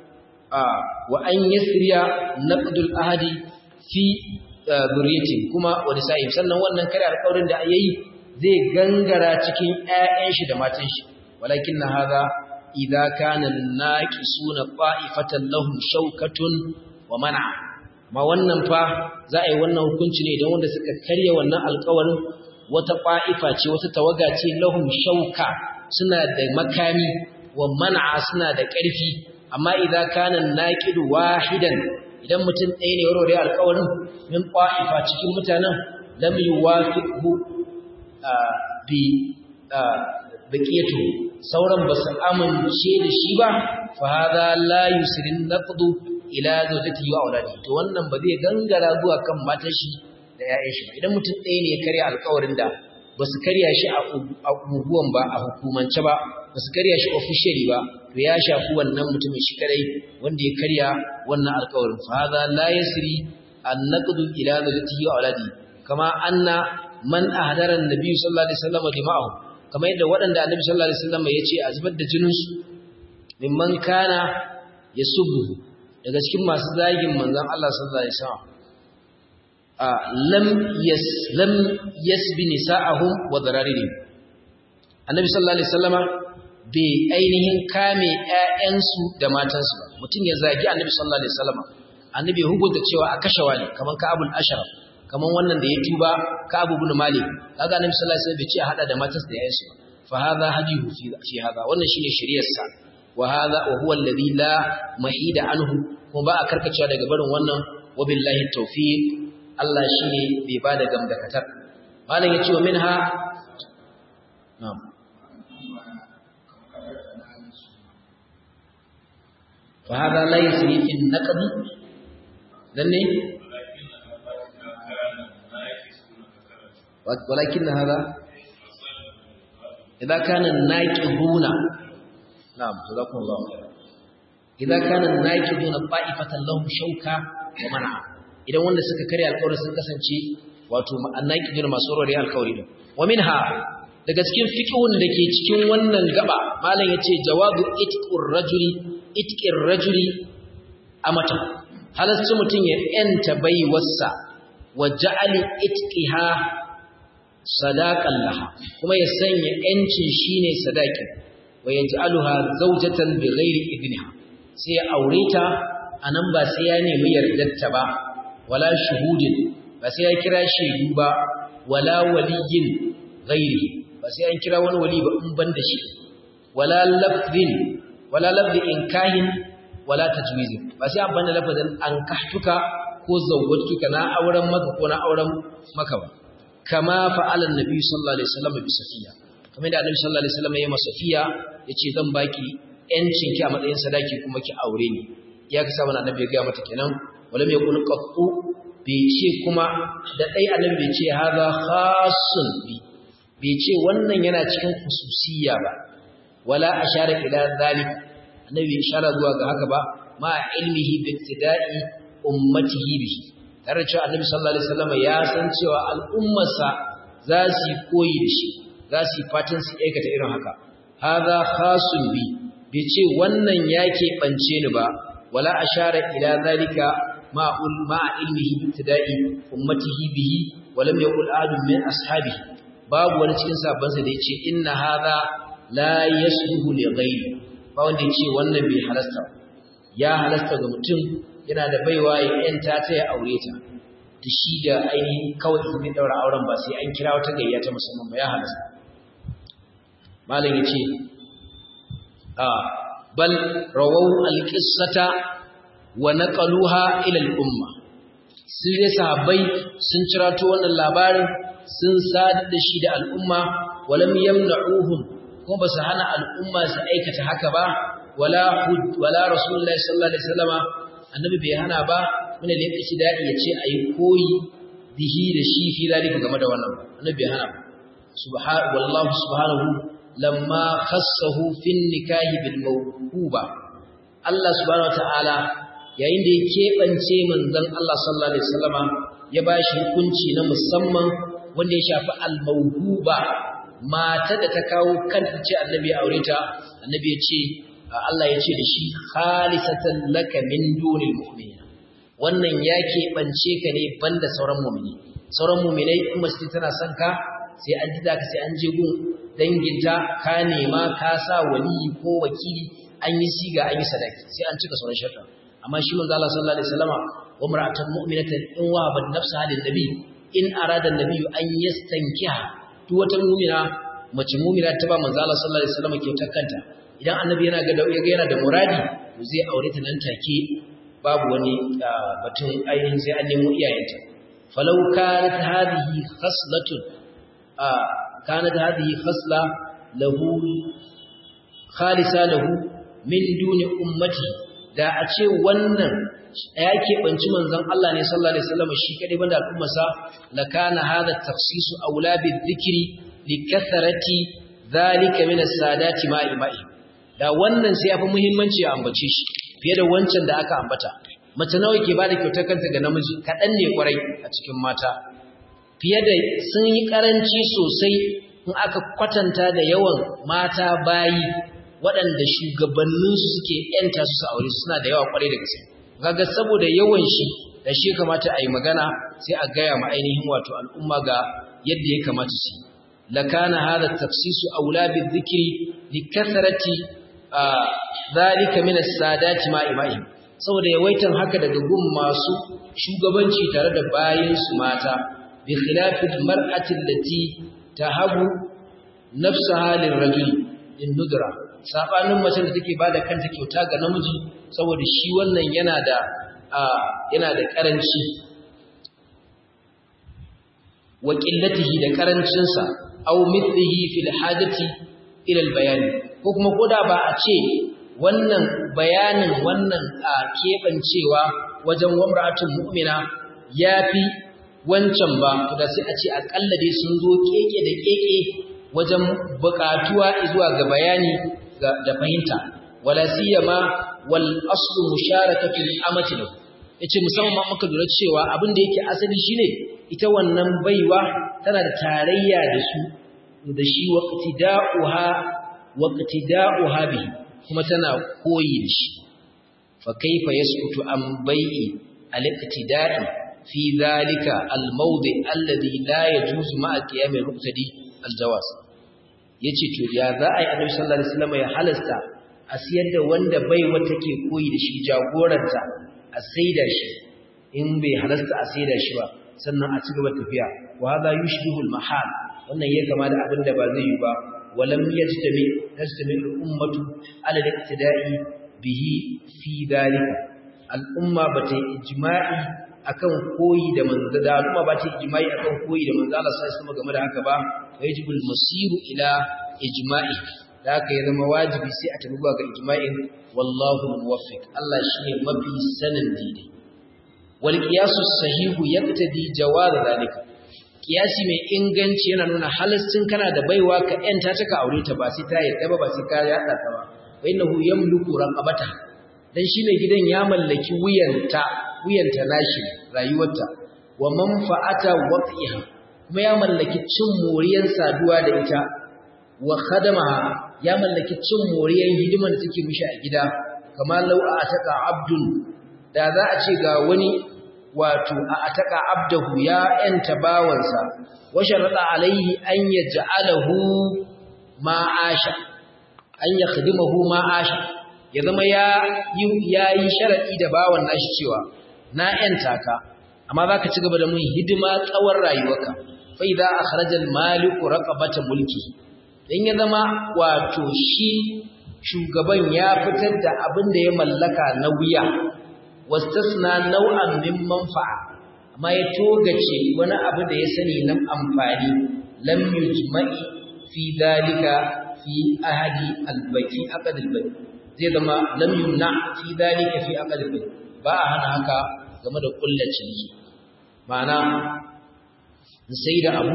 wa an yasriya naqdul ahadi fi zuriyati kuma wani sa'im sannan wannan kare alƙawarin da yayi zai gangara cikin ƴaƴan shi da matan shi walakin na hadha idza kana naqisuna qa'ifatan lahum shawkatun wa man'a ma wannan fa za a yi wannan hukunci ne idan wanda suka karya wannan alƙawarin wata qa'ifa ce wata tawaga ce lahum shauka suna da makami wa man'a suna da ƙarfi amma idza kana naqidu wahidan idan mutum ɗaya ne warware alƙawarin min qa'ifa cikin mutanen lam yuwafiqhu bi baqiyatu sauran basu amince da shi ba fa hadha la yusrin naqdu ila zawjatihi wa auladi to wannan ba zai gangara zuwa kan matar shi da ƴaƴan shi idan mutum ɗaya ne ya karya alƙawarin da basu karya shi a unguwan ba a hukumance ba basu karya shi officially ba to ya shafi wannan mutumin shi kadai wanda ya karya wannan alƙawarin fa hadha la yasri an-naqdu ila zawjatihi wa auladi kama anna man ahdara an-nabi sallallahu alaihi wasallam dima'ahu kama yadda waɗanda annabi sallallahu alaihi wasallam ya ce a zubar da jinin su mimman kana yasubbu daga cikin masu zagin manzon Allah sallallahu alaihi wasallam lam yas lam yasbi nisa'ahum wa dararihim annabi sallallahu alaihi wasallama bai ainihin kame ƴaƴansu da matansu ba mutum ya zagi annabi sallallahu alaihi wasallama annabi hukunta cewa a kashewa ne kaman ka'abul ashraf kaman wannan da ya tuba ka'abu ibn malik kaga annabi sallallahu alaihi wasallam bai ce a hada da matansa da ƴaƴansu ba fa hadha hadihu fi fi hadha wannan shine shari'ar sa wa hadha wa huwa alladhi la mahida anhu kuma ba a karkacewa daga barin wannan wa billahi tawfiq Allah shine bai bada gamdakatar malam yace wa minha na'am fa hada la yasri fi an-naqd dan ne walakin hada idza kana an-naqiduna na'am jazakumullahu khairan idza kana an-naqiduna ta'ifatan lahum shawka wa man'a idan wanda suka karya alƙawari sun kasance wato annaqidun masu rore alƙawari din wa minha daga cikin fiqhun da ke cikin wannan gaba malam yace jawabu itqur rajuli itqir rajuli amata halasci mutun ya yanta baiwarsa wa ja'ali itqiha sadaqan laha kuma ya sanya yancin shine sadaqin wa yaj'aluha zawjatan bighairi idniha sai ya aure ta anan ba sai ya nemi yardarta ba wala shuhudin ba sai ya kira shaidu ba wala waliyin ghairi ba sai an kira wani wali ba in ban da shi wala lafzin wala lafzi inkahin wala tajwizin ba sai an banda lafazin an kahtuka ko zawwatuka na auren maka ko na auren maka ba kama fa'ala annabi sallallahu alaihi wasallam bi safiya kamar da annabi sallallahu alaihi wasallam ya yi safiya yace zan baki yancin ki a matsayin sadaki kuma ki aure ni ya ka samu annabi ya ga mata kenan wala mai kun qattu bai ce kuma da dai annabi bai ce hadha khassun bi bai ce wannan yana cikin khususiyya ba wala ashara ila zalik annabi ishara zuwa ga haka ba ma ilmihi bi ibtida'i ummatihi bihi tare cewa annabi sallallahu alaihi wasallam ya san cewa al'ummarsa za su koyi da shi za su fatan su aikata irin haka hadha khassun bi bai ce wannan yake bance ni ba wala ashara ila zalika ma ma ilmihi bi ibtida'i ummatihi bihi walam yaqul ahadun min ashabihi babu wani cikin sabansa da yace inna hadha la yasluhu li ghayri ba wanda yace wannan bai halasta ya halasta ga mutum yana da baiwa ya yanta ta ya aure ta da shi da ainihin kawai in daura auren ba sai an kira wata gayya ta musamman ba ya halasta malam yace a bal rawaw al-qissata wa naqaluha ila al-umma sai dai sahabbai sun cirato wannan labarin sun sadar da shi da al'umma walam yamna'uhum kuma ba su hana al'umma su aikata haka ba wala hud wala rasulullahi sallallahu alaihi wasallama annabi bai hana ba muna da yake dadi yace ayi koyi bihi da shi fi zalika game da wannan annabi hana subhanahu wallahu subhanahu lamma khassahu fin nikahi bil mawhuba Allah subhanahu wataala yayin da ya kebance manzon Allah sallallahu alaihi wasallama ya bashi hukunci na musamman wanda ya shafi al mawhuba mata da ta kawo kanta ce annabi ya aure ta annabi ya ce Allah ya ce da shi khalisatan laka min dunil mu'minin wannan ya keɓance ka ne banda sauran mu'mini sauran mu'minai kuma su tana son ka sai an ji ka sai an je gun danginta ka nema ka sa waliyi ko wakili an yi siga an yi sadaki sai an cika sauran sharɗa amma shi manzo Allah sallallahu alaihi wasallama wa mar'atan mu'minatan in wahabat nafsaha lin nabi in arada an-nabi an yastankiha duk wata mu'mina mace mu'mina ta ba manzo Allah sallallahu alaihi wasallama kyautar kanta idan annabi yana ga yaga yana da muradi to zai aure ta nan take babu wani batun ainihin sai an nemo iyayenta falau kanat hadhihi khaslatun kanat hadhihi khasla lahu khalisa lahu min duni ummati da a ce wannan ya keɓanci manzon Allah ne sallallahu alaihi wasallam shi kadai banda al'ummarsa la kana hadha takhsisu aula bi dhikri li kathrati dhalika min as-sadati ma'i ma'i da wannan sai yafi muhimmanci a ambace shi fiye da wancan da aka ambata mace nawa ke bada kyautar kanta ga namiji kaɗan ne kwarai a cikin mata fiye da sun yi ƙaranci sosai in aka kwatanta da yawan mata bayi waɗanda shugabanninsu suke ‘yanta su aure suna da yawa kwarai da gaske kaga saboda yawan shi da shi kamata a yi magana sai a gaya ma ainihin wato al'umma ga yadda ya kamata su lakana hada tafsisu aula bi dhikri li kathrati zalika min as-sadati ma ibai saboda yawaitan haka daga gun masu shugabanci tare da bayin su mata bi khilafil mar'ati allati tahabu nafsaha lirrajuli in nudra sabanin mace da take bada kanta kyauta ga namiji saboda shi wannan yana da yana da karanci wa qillatihi da karancin sa aw mithlihi fil hajati ila al bayani ko kuma koda ba a ce wannan bayanin wannan a kebancewa wajen wamra'atun mu'mina yafi wancan ba to da sai a ce akalla dai sun zo keke da keke wajen bukatuwa zuwa ga bayani da fahimta wala siyama wal aslu musharakatul amati lahu yace musamman ma muka lura cewa abin da yake asali shine ita wannan baiwa tana da tarayya da su da shi waqtida'uha waqtida'uha bihi kuma tana koyi da shi fa kaifa yasqutu an bai'i al-iqtida'i fi dhalika al-mawdi' alladhi la yajuzu ma'a qiyam al-muqtadi al-jawaz yace to ya za a yi annabi sallallahu alaihi wasallam ya halasta a siyar da wanda baiwa take koyi da shi jagoranta a saida shi in bai halasta a saida shi ba sannan a ci gaba tafiya wa hadha yushbihu al-mahal wannan ya kama da abin da ba zai yi ba walam yajtami tajtami al-ummatu ala al-iqtida'i bihi fi dhalika al-umma bata yi ijma'i akan koyi da manzo da al'umma ba ta yi ijma'i akan koyi da manzo Allah sai kuma game da haka ba wajibul masiru ila ijma'i da haka ya zama wajibi sai a tabi ga ijma'in wallahu muwaffiq Allah shine mafi sanin daidai wal qiyasu sahihu yaqtadi jawaz zalika qiyasi mai inganci yana nuna halastin kana da baiwa ka yanta ta ka aure ta ba sai ta yadda ba ba sai ka yada ta ba wa innahu yamliku raqabata dan shi mai gidan ya mallaki wuyanta wuyanta nashi rayuwarta wa manfa'ata waqiha kuma ya mallaki cin moriyan saduwa da ita wa khadamaha ya mallaki cin moriyan hidiman da take mishi a gida kamar law a ataka abdun da za a ce ga wani wato a ataka abdahu ya yanta bawansa wa sharata alaihi an yaj'alahu ma'asha an yakhdimahu ma'asha ya zama ya yi sharadi da bawan nashi cewa na yanta ka amma zaka ci gaba da mun hidima tsawon rayuwarka fa idza akhraja al-maliku raqabata mulki dan ya zama wato shi shugaban ya fitar da abin da ya mallaka na wuya wastasna nau'an min manfa'a amma ya togace wani abu da ya sani nan amfani lam yujma'i fi dalika fi ahadi al-baqi aqd al-baqi zai zama lam yumna fi dalika fi aqd al-baqi ba a hana haka game da kullacin ma'ana in sai da abu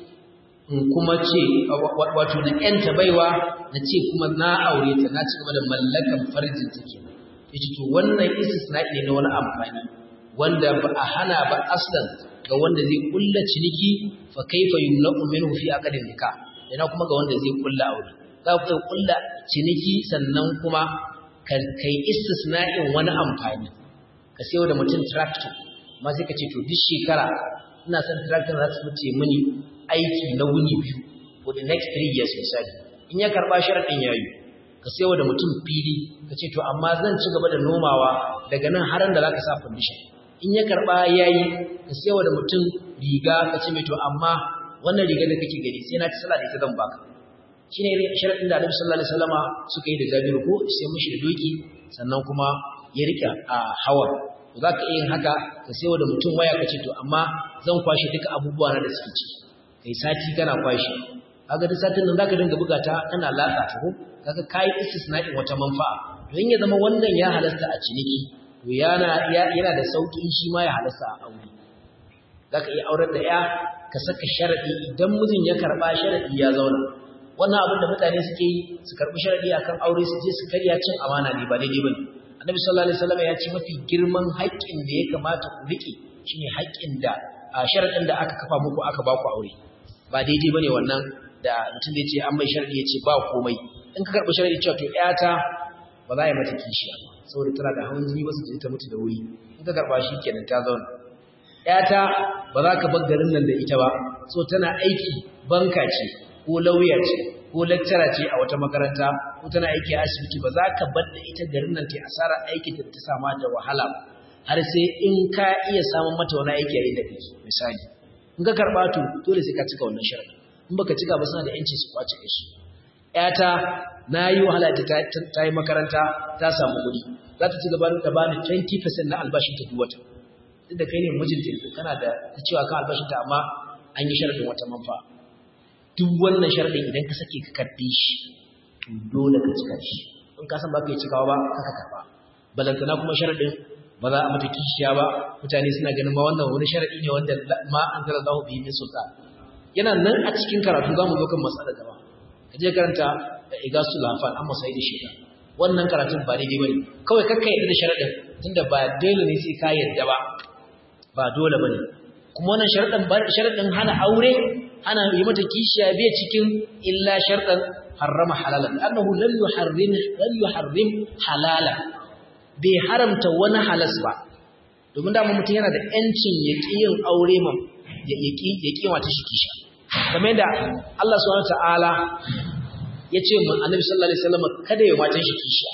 in kuma ce wato na yanta baiwa na ce kuma na aure ta na ci gaba da mallakan farjin ta kenan yace to wannan istisna ne na wani amfani wanda ba a hana ba aslan ga wanda zai kulla ciniki fa kaifa yumna'u minhu fi aqdin nikah ina kuma ga wanda zai kulla aure za ku kulla ciniki sannan kuma kai istisna'in wani amfani ka sayo da mutum tractor amma sai ka ce to duk shekara ina son tractor za su fice mini aiki na wuni biyu for the next three years misali in ya karba sharaɗin yayi ka sayo da mutum fili ka ce to amma zan ci gaba da nomawa daga nan har da zaka sa foundation in ya karba yayi ka sayo da mutum riga ka ce mai to amma wannan riga da kake gani sai na ci sallah da ita zan baka shine sharadin da Annabi sallallahu alaihi wasallama suka yi da Jabiru ko sai mishi da doki sannan kuma ya rika a hawa to zaka iya yin haka ka sayo da mutum waya ka ce to amma zan kwashe duka abubuwa na da suke ciki kai sati kana kwashe kaga duk satin nan zaka dinga buga ta kana latsa ta ko kaga kai istisna'in wata manfa'a don ya zama wannan ya halasta a ciniki to yana yana da sauki shi ma ya halasta a aure zaka iya aurar da ya ka saka sharadi idan mijin ya karba sharadi ya zauna wannan abin da mutane suke yi su karbi sharadi akan aure su je su karya cin amana ne ba daidai bane annabi sallallahu alaihi wasallam ya ce mafi girman haƙƙin da ya kamata ku rike shine haƙƙin da a sharadin da aka kafa muku aka ba ku aure ba daidai bane wannan da mutum da ya ce an mai sharadi ya ce ba komai in ka karbi sharadi cewa to ƴata ba za a yi mata kishiya saboda tana da hawan jini ba su je ta mutu da wuri in ka karba shi kenan ta zauna ƴata ba za ka bar garin nan da ita ba so tana aiki banka ce ko lauya ce ko lecturer ce a wata makaranta ko tana aiki a asibiti ba za ka bar da ita garin nan ta asara aikin da ta sama da wahala har sai in ka iya samun mata wani aiki a inda kake misali in ka karba to dole sai ka cika wannan sharadi in baka cika ba suna da yanci su kwace shi ƴata na yi wahala ta ta yi makaranta ta samu kuɗi za ta ci gaba da bani 20% na albashin ta duk wata duk da kai ne mijinta yanzu kana da ta cewa kan albashin ta amma an yi sharadin wata manfa'a duk wannan sharadin idan ka sake ka karbe shi to dole ka cika shi in ka san ba ka yi cikawa ba kaka karba balantana kuma sharadin ba za a mata kishiya ba mutane suna ganin ma wannan wani sharadi ne wanda ma an zara zahu bihi min sultan yana nan a cikin karatu zamu zo kan masala gaba ka je karanta igasul lafan amma sai da shida wannan karatun ba daidai bane kawai kakka yadda da sharadin tunda ba dole ne sai ka yadda ba ba dole bane kuma wannan sharadin sharadin hana aure ana yi mata kishiya bai cikin illa sharɗan harrama halalan annahu lam yuharrim lam yuharrim halala bai haramta wani halas ba domin da mutum yana da yancin ya ƙi yin aure ma ya ƙi ya ƙi mata shi kisha kamar da Allah subhanahu ta'ala ya ce mu annabi sallallahu alaihi wasallam kada ya mata shi kisha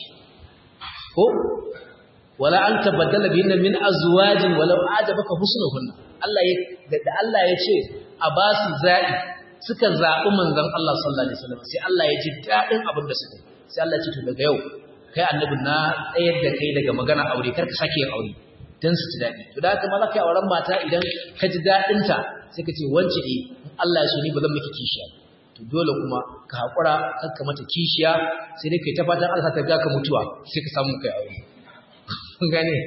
ko wala an tabaddala bihinna min azwajin walau ajabaka husnuhunna Allah ya da Allah ya ce a ba su zaɓi suka zaɓi manzan Allah sallallahu Alaihi wasallam sai Allah ya ji daɗin abin da suka sai Allah ce to daga yau kai annabi na tsayar da kai daga magana aure kar ka sake yin aure don su ji daɗi to da haka ma za ka yi auren mata idan ka ji daɗinta sai ka ce wance eh in Allah ya so ni ba zan miki kishiya to dole kuma ka haƙura kar ka mata kishiya sai dai kai ta fatan Allah ta ga ka mutuwa sai ka samu kai aure gane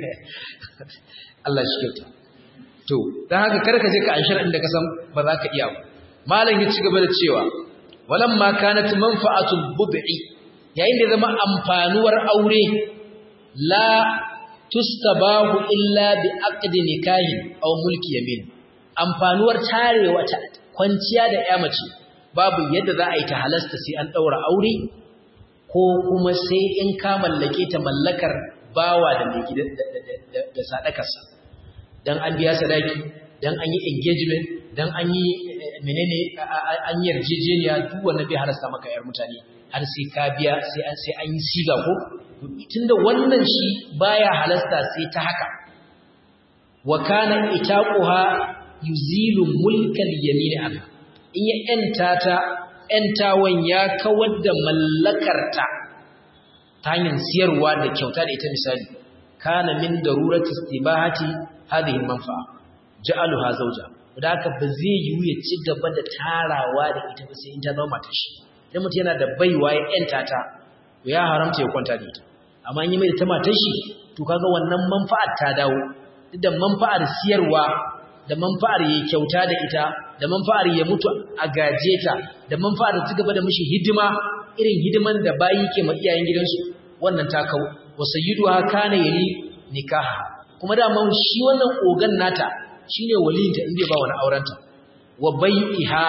Allah shi kyauta to dan haka kar ka je ka anshar inda ka san ba za ka iya ba malam ya ci gaba da cewa walamma kanat manfa'atul bud'i yayin da zama amfanuwar aure la tustabahu illa bi aqdi nikahi aw mulki yamin amfanuwar tarewa ta kwanciya da ya mace babu yadda za a yi ta halasta sai an daura aure ko kuma sai in ka mallake ta mallakar bawa da mai gida da sadakarsa dan an biya sadaki dan an yi engagement dan an yi menene an yi yarjejeniya duk wanda bai halasta maka yar mutane har sai ka biya sai an sai an yi siga ko tunda wannan shi baya halasta sai ta haka wa kana itaquha yuzilu mulkal yamin anha in ya enta ta entawan ya kawar da mallakarta ta hanyar siyarwa da kyauta da ita misali kana min darurati istibahati hadhihi manfa'a ja'aluha zawja da haka ba zai yiwu ya ci gaba da tarawa da ita ba sai in ta zama matar shi idan mutum yana da baiwa ya yanta ta to ya haramta ya kwanta da ita amma in yi mai da ta matar shi to kaga wannan manfa'ar ta dawo duk da manfa'ar siyarwa da manfa'ar ya kyauta da ita da manfa'ar ya mutu a gaje ta da manfa'ar ta gaba da mishi hidima irin hidiman da bayi ke ma iyayen gidansu wannan ta kau wa sayyiduha kana yali nikaha kuma da man shi wannan ogan nata shine waliyinta in bai ba wani aurenta wa bai'iha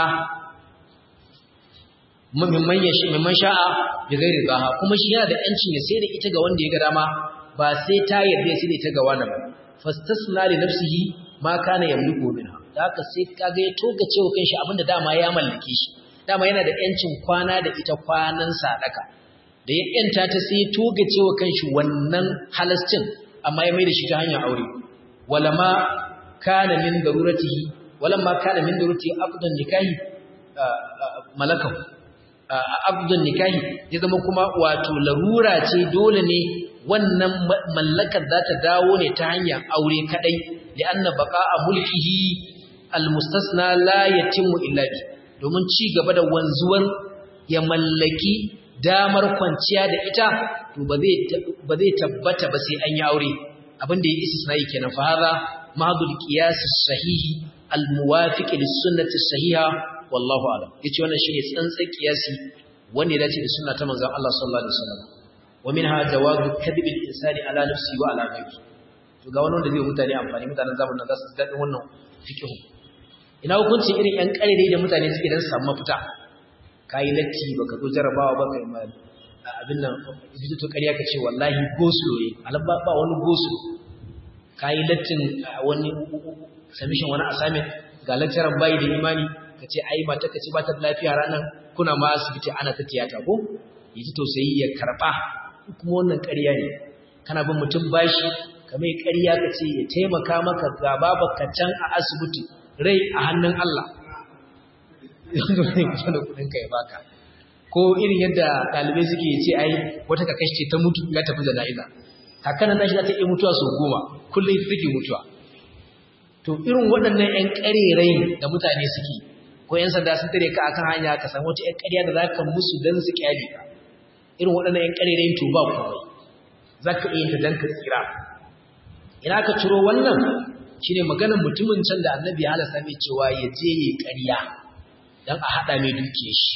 mimman yashi mimman sha'a bi ghairi zaha kuma shi yana da yancin ya sai da ita ga wanda ya ga dama ba sai ta yarda sai da ita ga wani ba fastasna li nafsihi ma kana yamliku minha da haka sai kaga ya toga cewa kanshi abinda dama ya mallake shi dama yana da yancin kwana da ita kwanan sadaka da ya yanta ta sai toga cewa kanshi wannan halascin amma ya mai da shi ta hanyar aure wala ma kana min daruratihi wala ma kana min daruratihi aqdan nikahi malakahu abdun nikahi ya zama kuma wato larura ce dole ne wannan mallakar za ta dawo ne ta hanyar aure kadai da anna baqa'a mulkihi almustasna la yatimmu illa bi domin ci gaba da wanzuwar ya mallaki damar kwanciya da ita to ba zai ba zai tabbata ba sai an yi aure abin da ya istisnai kenan fa hada mahdul qiyas sahihi almuwafiq lis sunnati sahiha wallahu a'lam yace wannan shine tsantsan kiyasi wanda ya dace da sunna ta manzon Allah sallallahu alaihi wasallam wa minha jawazu kadhib al-insani ala nafsihi wa ala ghayrihi to ga wannan da zai mutane amfani mutanen zamanin za su dadin wannan fiqh ina hukuncin irin yan karere da mutane suke dan samu mafita kai latti baka zo jarabawa ba kai ma abin nan idan to kariya kace wallahi gosulo ne alba ba wani gosulo kai lattin wani submission wani assignment ga lecturer bai da imani ka ce ai mata ka ce ba ta lafiya ranar kuna ma asibiti ana ta tiyata ko yi ta tausayi ya karɓa kuma wannan ƙarya ne kana bin mutum bashi ka mai ƙarya ka ce ya taimaka maka ga babarka can a asibiti rai a hannun Allah da kuɗin ka ya baka ko irin yadda ɗalibai suke ce ai wata ka kashe ta mutu ya tafi jana'iza kakanan nashi za ta iya mutuwa sau goma kullum ita take mutuwa to irin waɗannan 'yan ƙarerai da mutane suke ko ‘yan sanda sun tare ka akan hanya ka samu wata ‘yan ƙarya da za ka musu don su ƙyale ka irin waɗannan ‘yan ƙarerayin to ba komai za ka iya ta don ka tsira ina ka ciro wannan shi ne maganar mutumin can da annabi ya halasta mai cewa ya je ya ƙarya don a haɗa mai dukiyar shi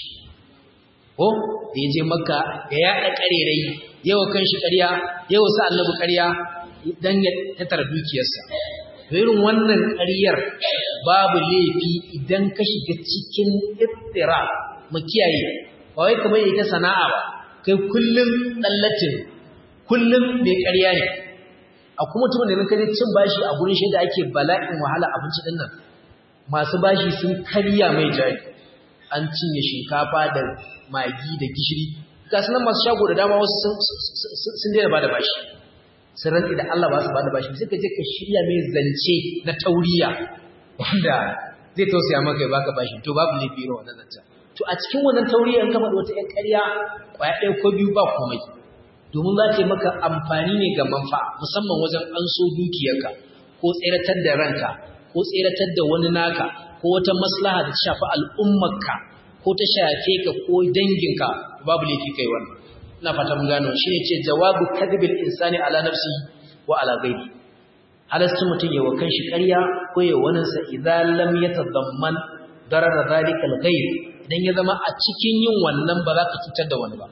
ko da ya je maka ya yaɗa ƙarerayi yawa kan shi ƙarya yawa sa annabi ƙarya don ya tattara dukiyarsa irin wannan ƙaryar babu laifi idan ka shiga cikin ittira mu kiyaye ba wai kamar ita sana'a ba kai kullum dallatin kullum mai ƙarya ne a kuma mutumin da kaje cin bashi a gurin shi da ake bala'in wahala abinci din nan masu bashi sun karya mai jari an cinye shinkafa da magi da gishiri ga sunan masu shago da dama wasu sun daina ba da bashi sun rantsi da Allah ba su bada bashi sai ka je ka shirya mai zance na tauriya wanda zai tausaya maka ya baka bashi to babu laifi irin wannan zance to a cikin wannan tauriya in ka faɗi wata ƴan ƙarya ƙwaya ɗaya ko biyu ba komai domin za ta yi maka amfani ne ga manfa'a musamman wajen an so dukiyarka ko tseratar da ranka ko tseratar da wani naka ko wata maslaha da ta shafi al'ummarka ko ta shafe ka ko danginka babu laifi kai wannan ina fata mun gano shi ne ce jawabu kadhibil insani ala nafsi wa ala ghairi halastu mutun yawa kanshi ƙarya ko yawa wannan sa idan lam yatadamman darar zalika al-ghayr idan ya zama a cikin yin wannan ba za ka cutar da wani ba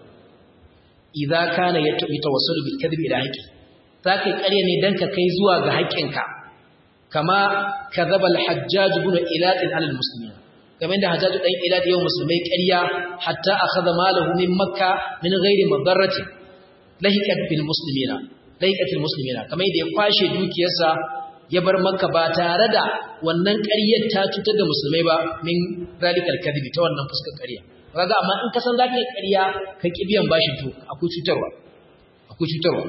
idza kana yatawassalu bil kadhibi ila haqqi zaka ƙarya ne dan ka kai zuwa ga haƙƙinka kama kadhaba al-hajjaj ibn ilad ala al-muslimin kamar da hajjaju dan ilad yau musulmai ƙarya hatta akhadha malahu min makka min ghairi madarrati lahiqat bil muslimina lahiqat bil muslimina kamar da ya kwashe dukiyarsa ya bar makka ba tare da wannan ƙaryar ta cutar da musulmai ba min zalikal kadhibi ta wannan fuskar ƙarya kaga amma in ka san zaka yi ƙarya ka ki biyan bashin to akwai cutarwa akwai cutarwa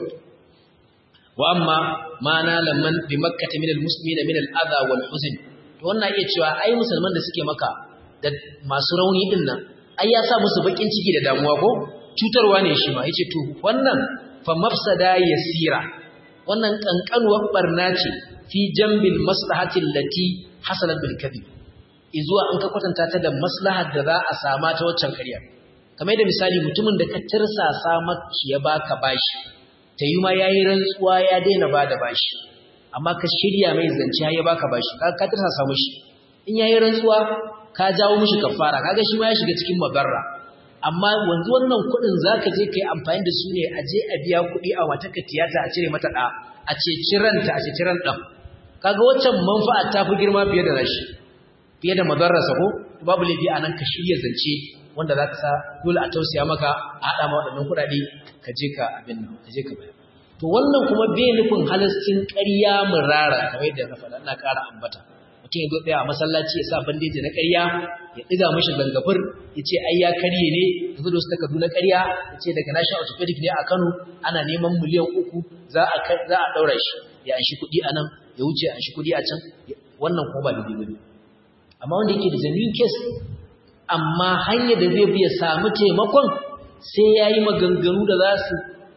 wa amma ma nala man bi makkah min al muslimina min al adha wal huzn to wannan iya cewa ai musulman da suke maka da masu rauni din nan ai ya sa musu bakin ciki da damuwa ko cutarwa ne shi ma yace to wannan fa mafsada yasira wannan kankanuwar barna ce fi jambil maslahati allati hasalat bil kadhib izuwa an ka kwatanta ta da maslahar da za a sama ta waccan ƙarya kamar da misali mutumin da ka tirsasa maki ya baka bashi ta yi ma yayi rantsuwa ya daina bada bashi amma ka shirya mai zance har ya baka bashi ka ka tarsa samu shi in yayi rantsuwa ka jawo mishi kafara kaga shi ma ya shiga cikin mabarra amma wanzu wannan kuɗin zaka je kai amfani da su ne a je a biya kuɗi a wata tiyata a cire mata ɗa a ce ciranta a ce ciran ɗan kaga waccan manfa'a ta fi girma fiye da rashi fiye da madarrasa ko babu laifi a nan ka shirya zance wanda za ka sa dole a tausaya maka a haɗa ma waɗannan kuɗaɗe ka je ka abin nan ka je ka bayar to wannan kuma bai nufin halascin ƙarya murara kamar yadda na faɗa ina ƙara ambata mutum ya zo ɗaya a masallaci ya sa bandeji na ƙarya ya ɗiga mashi gangafur ya ce ai ya karye ne ya zo da wasu takardu na ƙarya ya ce daga national orthopedic ne a kano ana neman miliyan uku za a ɗaura shi ya anshi kuɗi a nan ya wuce anshi kuɗi a can wannan kuma ba daidai ba ne amma wanda yake da genuine case amma hanyar da zai biya samu taimakon sai ya yi maganganu da za su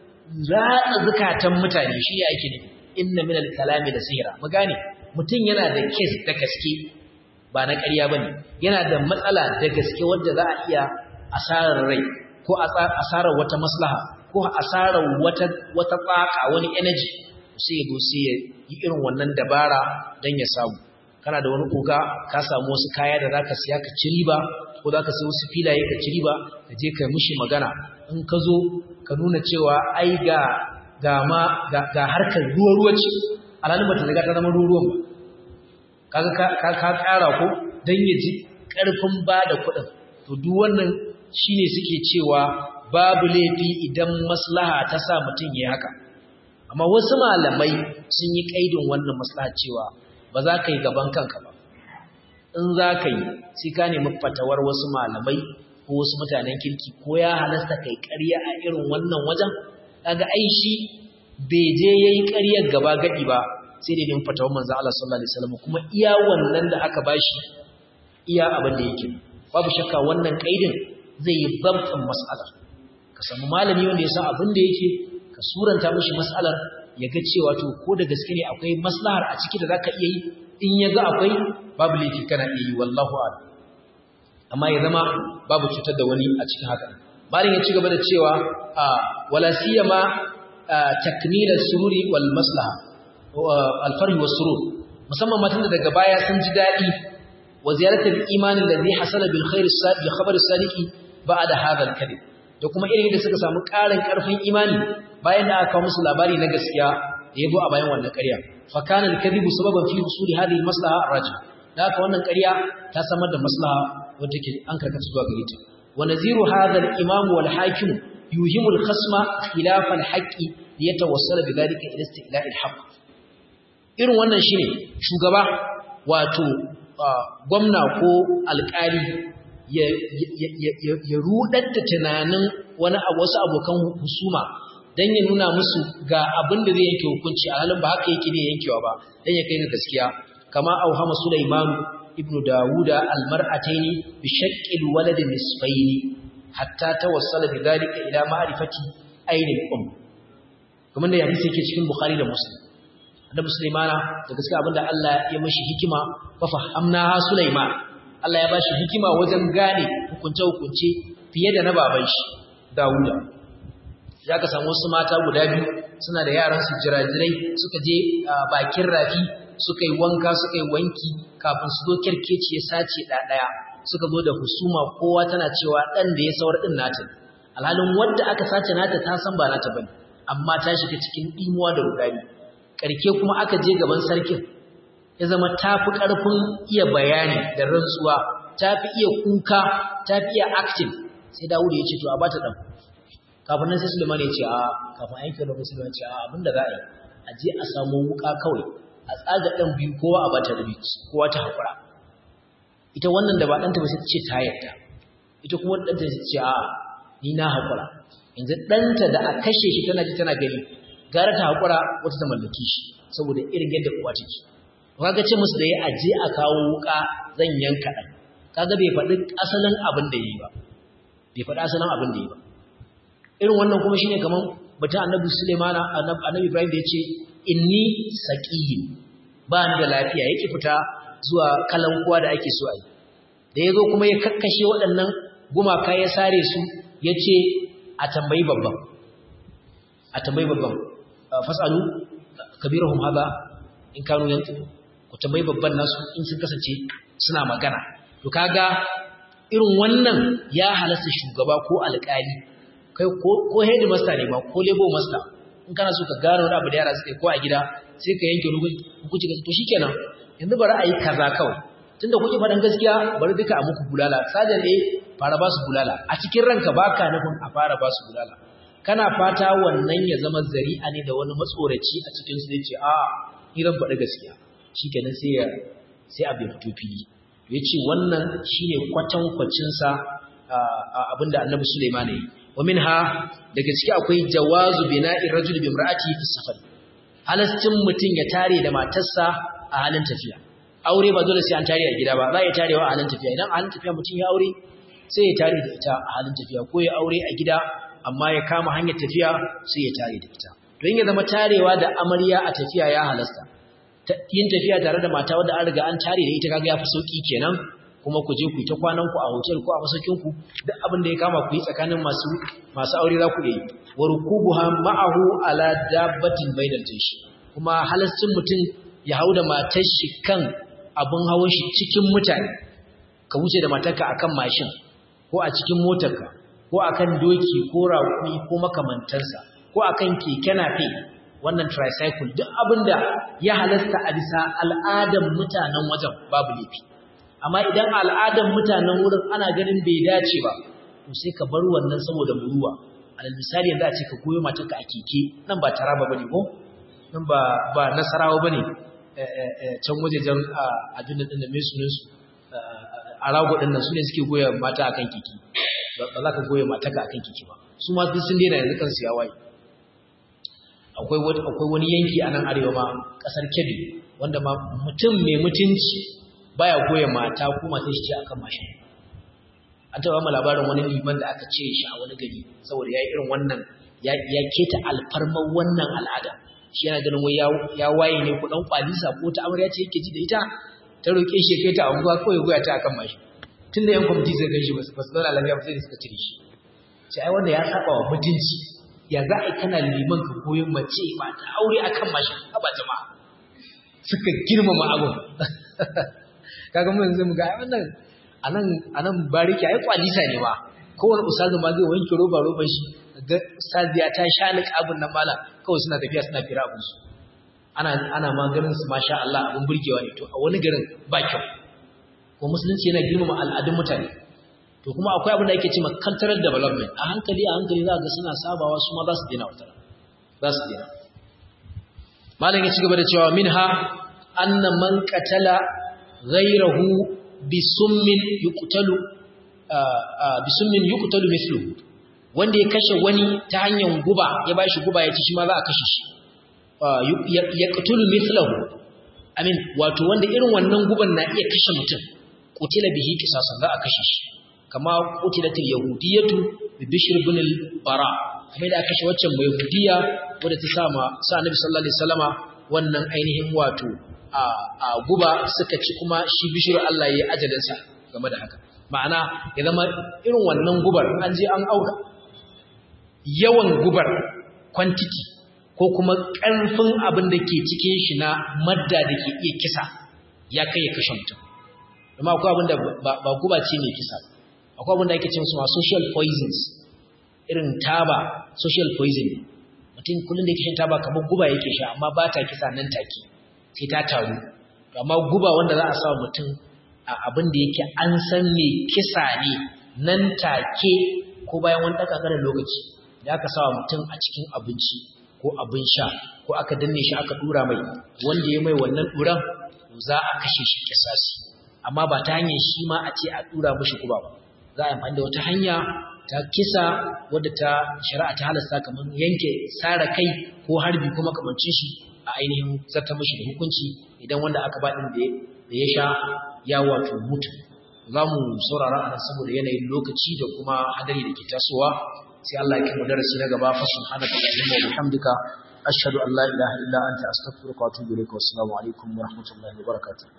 ratsa zukatan mutane shi ya ake nufi inna min al-kalami da sihira mu gane mutum yana da case da gaske ba na ƙarya bane yana da matsala da gaske wanda za a iya asarar rai ko asarar wata maslaha ko asarar wata wata tsaka wani energy sai ya zo sai ya yi irin wannan dabara dan ya samu kana da wani koga ka samu wasu kaya da zaka siya ka ci riba ko zaka siya wasu filaye ka ci riba ka je ka mishi magana in ka zo ka nuna cewa ai ga ga ma ga, ga harkar ruwa ruwa ce alhalin bata riga ta zama ruwa ruwan ba kaga ka ka, ka kara ko dan ya ji karfin ba da kuɗin to duk wannan shine suke cewa babu laifi idan maslaha ta sa mutum yayi haka amma wasu malamai sun yi kaidin wannan maslaha cewa ba za ka yi gaban kanka ba in za ka yi sai ka nemi fatawar wasu malamai ko wasu mutanen kirki ko ya halasta kai ƙarya a irin wannan wajen kaga ai shi bai je yayi ƙaryar gaba gadi ba sai da nemi fatawar manzo Allah sallallahu alaihi wasallam kuma iya wannan da aka bashi iya abin da yake babu shakka wannan kaidin zai yi zabtin mas'alar ka samu malami wanda ya san abin da yake ka suranta mishi mas'alar ya ga cewa to ko da gaske ne akwai maslahar a ciki da zaka iya yi in ya ga akwai babu laifi kana iya yi wallahu a'lam amma ya zama babu cutar da wani a cikin haka bayan ya ci gaba da cewa wala siyama takmil as-sururi wal maslaha al-farh was-surur musamman matan da daga baya sun ji dadi wa ziyaratul iman alladhi hasala bil khair as-sadiq khabar as-sadiqi ba'da hadha al-kadhib da kuma irin da suka samu ƙarin ƙarfin imani bayan da aka kawo musu labari na gaskiya da yabo a bayan wannan ƙarya fa kana al-kadhibu sababan fi usuli hadhihi al-maslaha ar-rajih da haka wannan ƙarya ta samar da maslaha wanda ke an karkata zuwa gare ta wa naziru hadha al-imam wal hakim yuhimu al-khasma khilaf al-haqqi liyatawassala bidhalika ila istila'i al-haqq irin wannan shine shugaba wato gwamna ko alƙali ya rudar da tunanin wani wasu abokan husuma don ya nuna musu ga abin da zai yanke hukunci a halin ba haka yake ne yankewa ba don ya kai ga gaskiya kama auhama Sulaiman ibn Dawuda almar'ataini bi shaqqil walad nisfaini hatta tawassala bi dhalika ila ma'rifati ayni al-um kuma da hadisi yake cikin Bukhari da Muslim annabi Sulaimana da gaskiya abinda Allah ya mashi hikima fa fahamna Sulaiman Allah ya bashi hikima wajen gane hukunce-hukunce fiye da na baban shi Dawuda. Ya ka samu wasu mata guda biyu suna da yaran su jirajirai suka je bakin rafi suka yi wanka suka yi wanki kafin su zo kirkeci ya sace ɗaya suka zo da husuma kowa tana cewa ɗan da ya saurar ɗin nata alhalin wadda aka sace nata ta san ba nata bane amma ta shiga cikin ɗimuwa da rudani ƙarke kuma aka je gaban sarkin ya zama ta fi ƙarfin iya bayani da rantsuwa ta fi iya kuka ta fi iya acting sai dawudu ya ce to a bata ɗan kafin nan sai suleiman ya ce a kafin aiki da musulman ce a abinda za a yi a je a samu wuka kawai a tsaga ɗan biyu kowa a bata rabi kowa ta haƙura ita wannan da ba ɗanta ba sai ta ce ta yarda ita kuma ɗanta ta ce a ni na haƙura yanzu ɗanta da a kashe shi tana ji tana gani gara ta haƙura wata ta mallaki shi saboda irin yadda uwa take kaga ce musu da ya aje a kawo wuka zan yanka dan kaga bai faɗi asalin abin da yi ba bai faɗi asalin abin da yi ba irin wannan kuma shine kaman batun annabi Sulaimana annabi Ibrahim da yace inni saqiyin ba ni da lafiya yake fita zuwa kalankuwa da ake so a yi da yazo kuma ya kakkashe waɗannan gumaka ya sare su yace a tambayi babban a tambayi babban fasalu kabirahum hada in kanu yanzu ku tambayi babban nasu in sun kasance suna magana to kaga irin wannan ya halasta shugaba ko alƙali kai ko headmaster ne ma ko labor master in kana so ka gano wani abu da yara suka yi ko a gida sai ka yanke hukunci to shikenan yanzu bari a yi kaza kawai tunda kuke faɗin gaskiya bari duka a muku bulala sajan ne fara ba su bulala a cikin ranka baka nufin a fara ba su bulala kana fata wannan ya zama zari'a ne da wani matsoraci a cikin su zai ce a ni ran faɗi gaskiya shikenan sai ya sai a bai fito fili ya ce wannan shine kwatankwacin sa abinda annabi Sulaiman yi wa minha daga ciki akwai jawazu bina'ir rajul bi imra'ati fi safar halastin mutun ya tare da matarsa a halin tafiya aure ba dole sai an tare a gida ba za ya tarewa a halin tafiya idan a halin tafiya mutun ya aure sai ya tare da ita a halin tafiya ko ya aure a gida amma ya kama hanyar tafiya sai ya tare da ita don ya zama tarewa da amarya a tafiya ya halasta yin tafiya tare da mata wadda an riga an tare da ita kaga yafi sauki kenan kuma ku je ku ta kwanan ku a hotel ko a masaukin ku duk abin da ya kama ku yi tsakanin masu masu aure za ku yi wa rukubuha ma'ahu ala dabbatin bainal jinshi kuma halastin mutum ya hau da matar shi kan abin hawan shi cikin mutane ka wuce da matarka akan mashin ko a cikin motarka ko akan doki ko raƙumi ko makamantansa ko akan keke nafe wannan tricycle duk abinda ya halasta a bisa al'adan mutanen wajen babu laifi amma idan al'adan mutanen wurin ana ganin bai dace ba to sai ka bar wannan saboda muruwa alal misali yanzu a ce ka koyo matarka a keke nan ba taraba bane ko nan ba ba nasarawa bane can wajejen abin din da mai sunan su a rago din nan su ne suke goya mata akan keke ba za ka goya matarka akan keke ba su ma duk sun daina yanzu kansu ya waye akwai wani yanki a nan arewa ma kasar kebbi wanda ma mutum mai mutunci baya goya mata ko mata shi ce akan mashin an taɓa ma labarin wani liman da aka ce shi a wani gari saboda ya yi irin wannan ya keta alfarmar wannan al'ada shi yana ganin wai ya waye ne kuɗin kwalisa ko ta amarya ce yake ji da ita ta roƙe shi kai ta anguwa kawai goya ta akan mashin tun da yan kwamiti zai gan shi ba su zauna lafiya ba sai da suka cire shi sai ai wanda ya saba wa mutunci ya za a yi kana liman ka koyon mace ba ta aure a kan mashin ba jama'a suka girmama abin kaga mu yanzu mu ga wannan anan anan bariki ai kwalisa ne ba kowane ustazu ma zai wanke roba roban shi ga ustaziya ta sha ni abin nan mala kawai suna tafiya suna fira abin su ana ana maganin su masha Allah abin burgewa ne to a wani garin ba kyau ko musulunci yana girmama al'adun mutane to kuma akwai abin da ake cewa cultural development a hankali a hankali za ga suna sabawa su ma za su dena wata za su dena malam ya ci gaba da cewa minha anna man qatala ghayrahu bi summin yuqtalu bi summin yuqtalu mithlu wanda ya kashe wani ta hanyar guba ya bashi guba ya ci shi ma za a kashe shi yaqtulu mithlahu amin wato wanda irin wannan guban na iya kashe mutum qutila bihi qisasan za a kashe shi kama qutilatil yahudiyatu bi bishr ibn al-bara kamar da aka kashe waccan mai yahudiya wadda ta sama sa annabi sallallahu alaihi wasallama wannan ainihin wato a a guba suka ci kuma shi bishr Allah yayi ajalin sa game da haka ma'ana ya zama irin wannan gubar an je an aura yawan gubar quantity ko kuma ƙarfin abin da ke cikin shi na madda da ke iya kisa ya kai ya kashe mutum amma akwai abin da ba guba ce mai kisa akwai abin da ake ce musu social poisons irin taba social poison mutum kullum da yake shan taba kamar guba yake sha amma ba ta kisa nan take sai ta taru amma guba wanda za a sa mutum a abin da yake an san mai kisa ne nan take ko bayan wani ɗaka ƙarar lokaci da aka sa mutum a cikin abinci ko abin sha ko aka danne shi aka dura mai wanda ya mai wannan duran za a kashe shi kisasi amma ba ta hanyar shi ma a ce a dura mishi kuba ba za a amfani da wata hanya ta kisa wadda ta shari'a ta halasta kamar yanke sara kai ko harbi ko makamancin shi a ainihin zarta mishi da hukunci idan wanda aka ba din da ya sha ya wato mutu za mu saurara a nan saboda yanayin lokaci da kuma hadari da ke tasowa sai Allah ya kai mu darasi na gaba fa subhanaka allahumma wa bihamdika ashhadu an la ilaha illa anta astaghfiruka wa atubu ilaik wa assalamu alaikum wa rahmatullahi wa barakatuh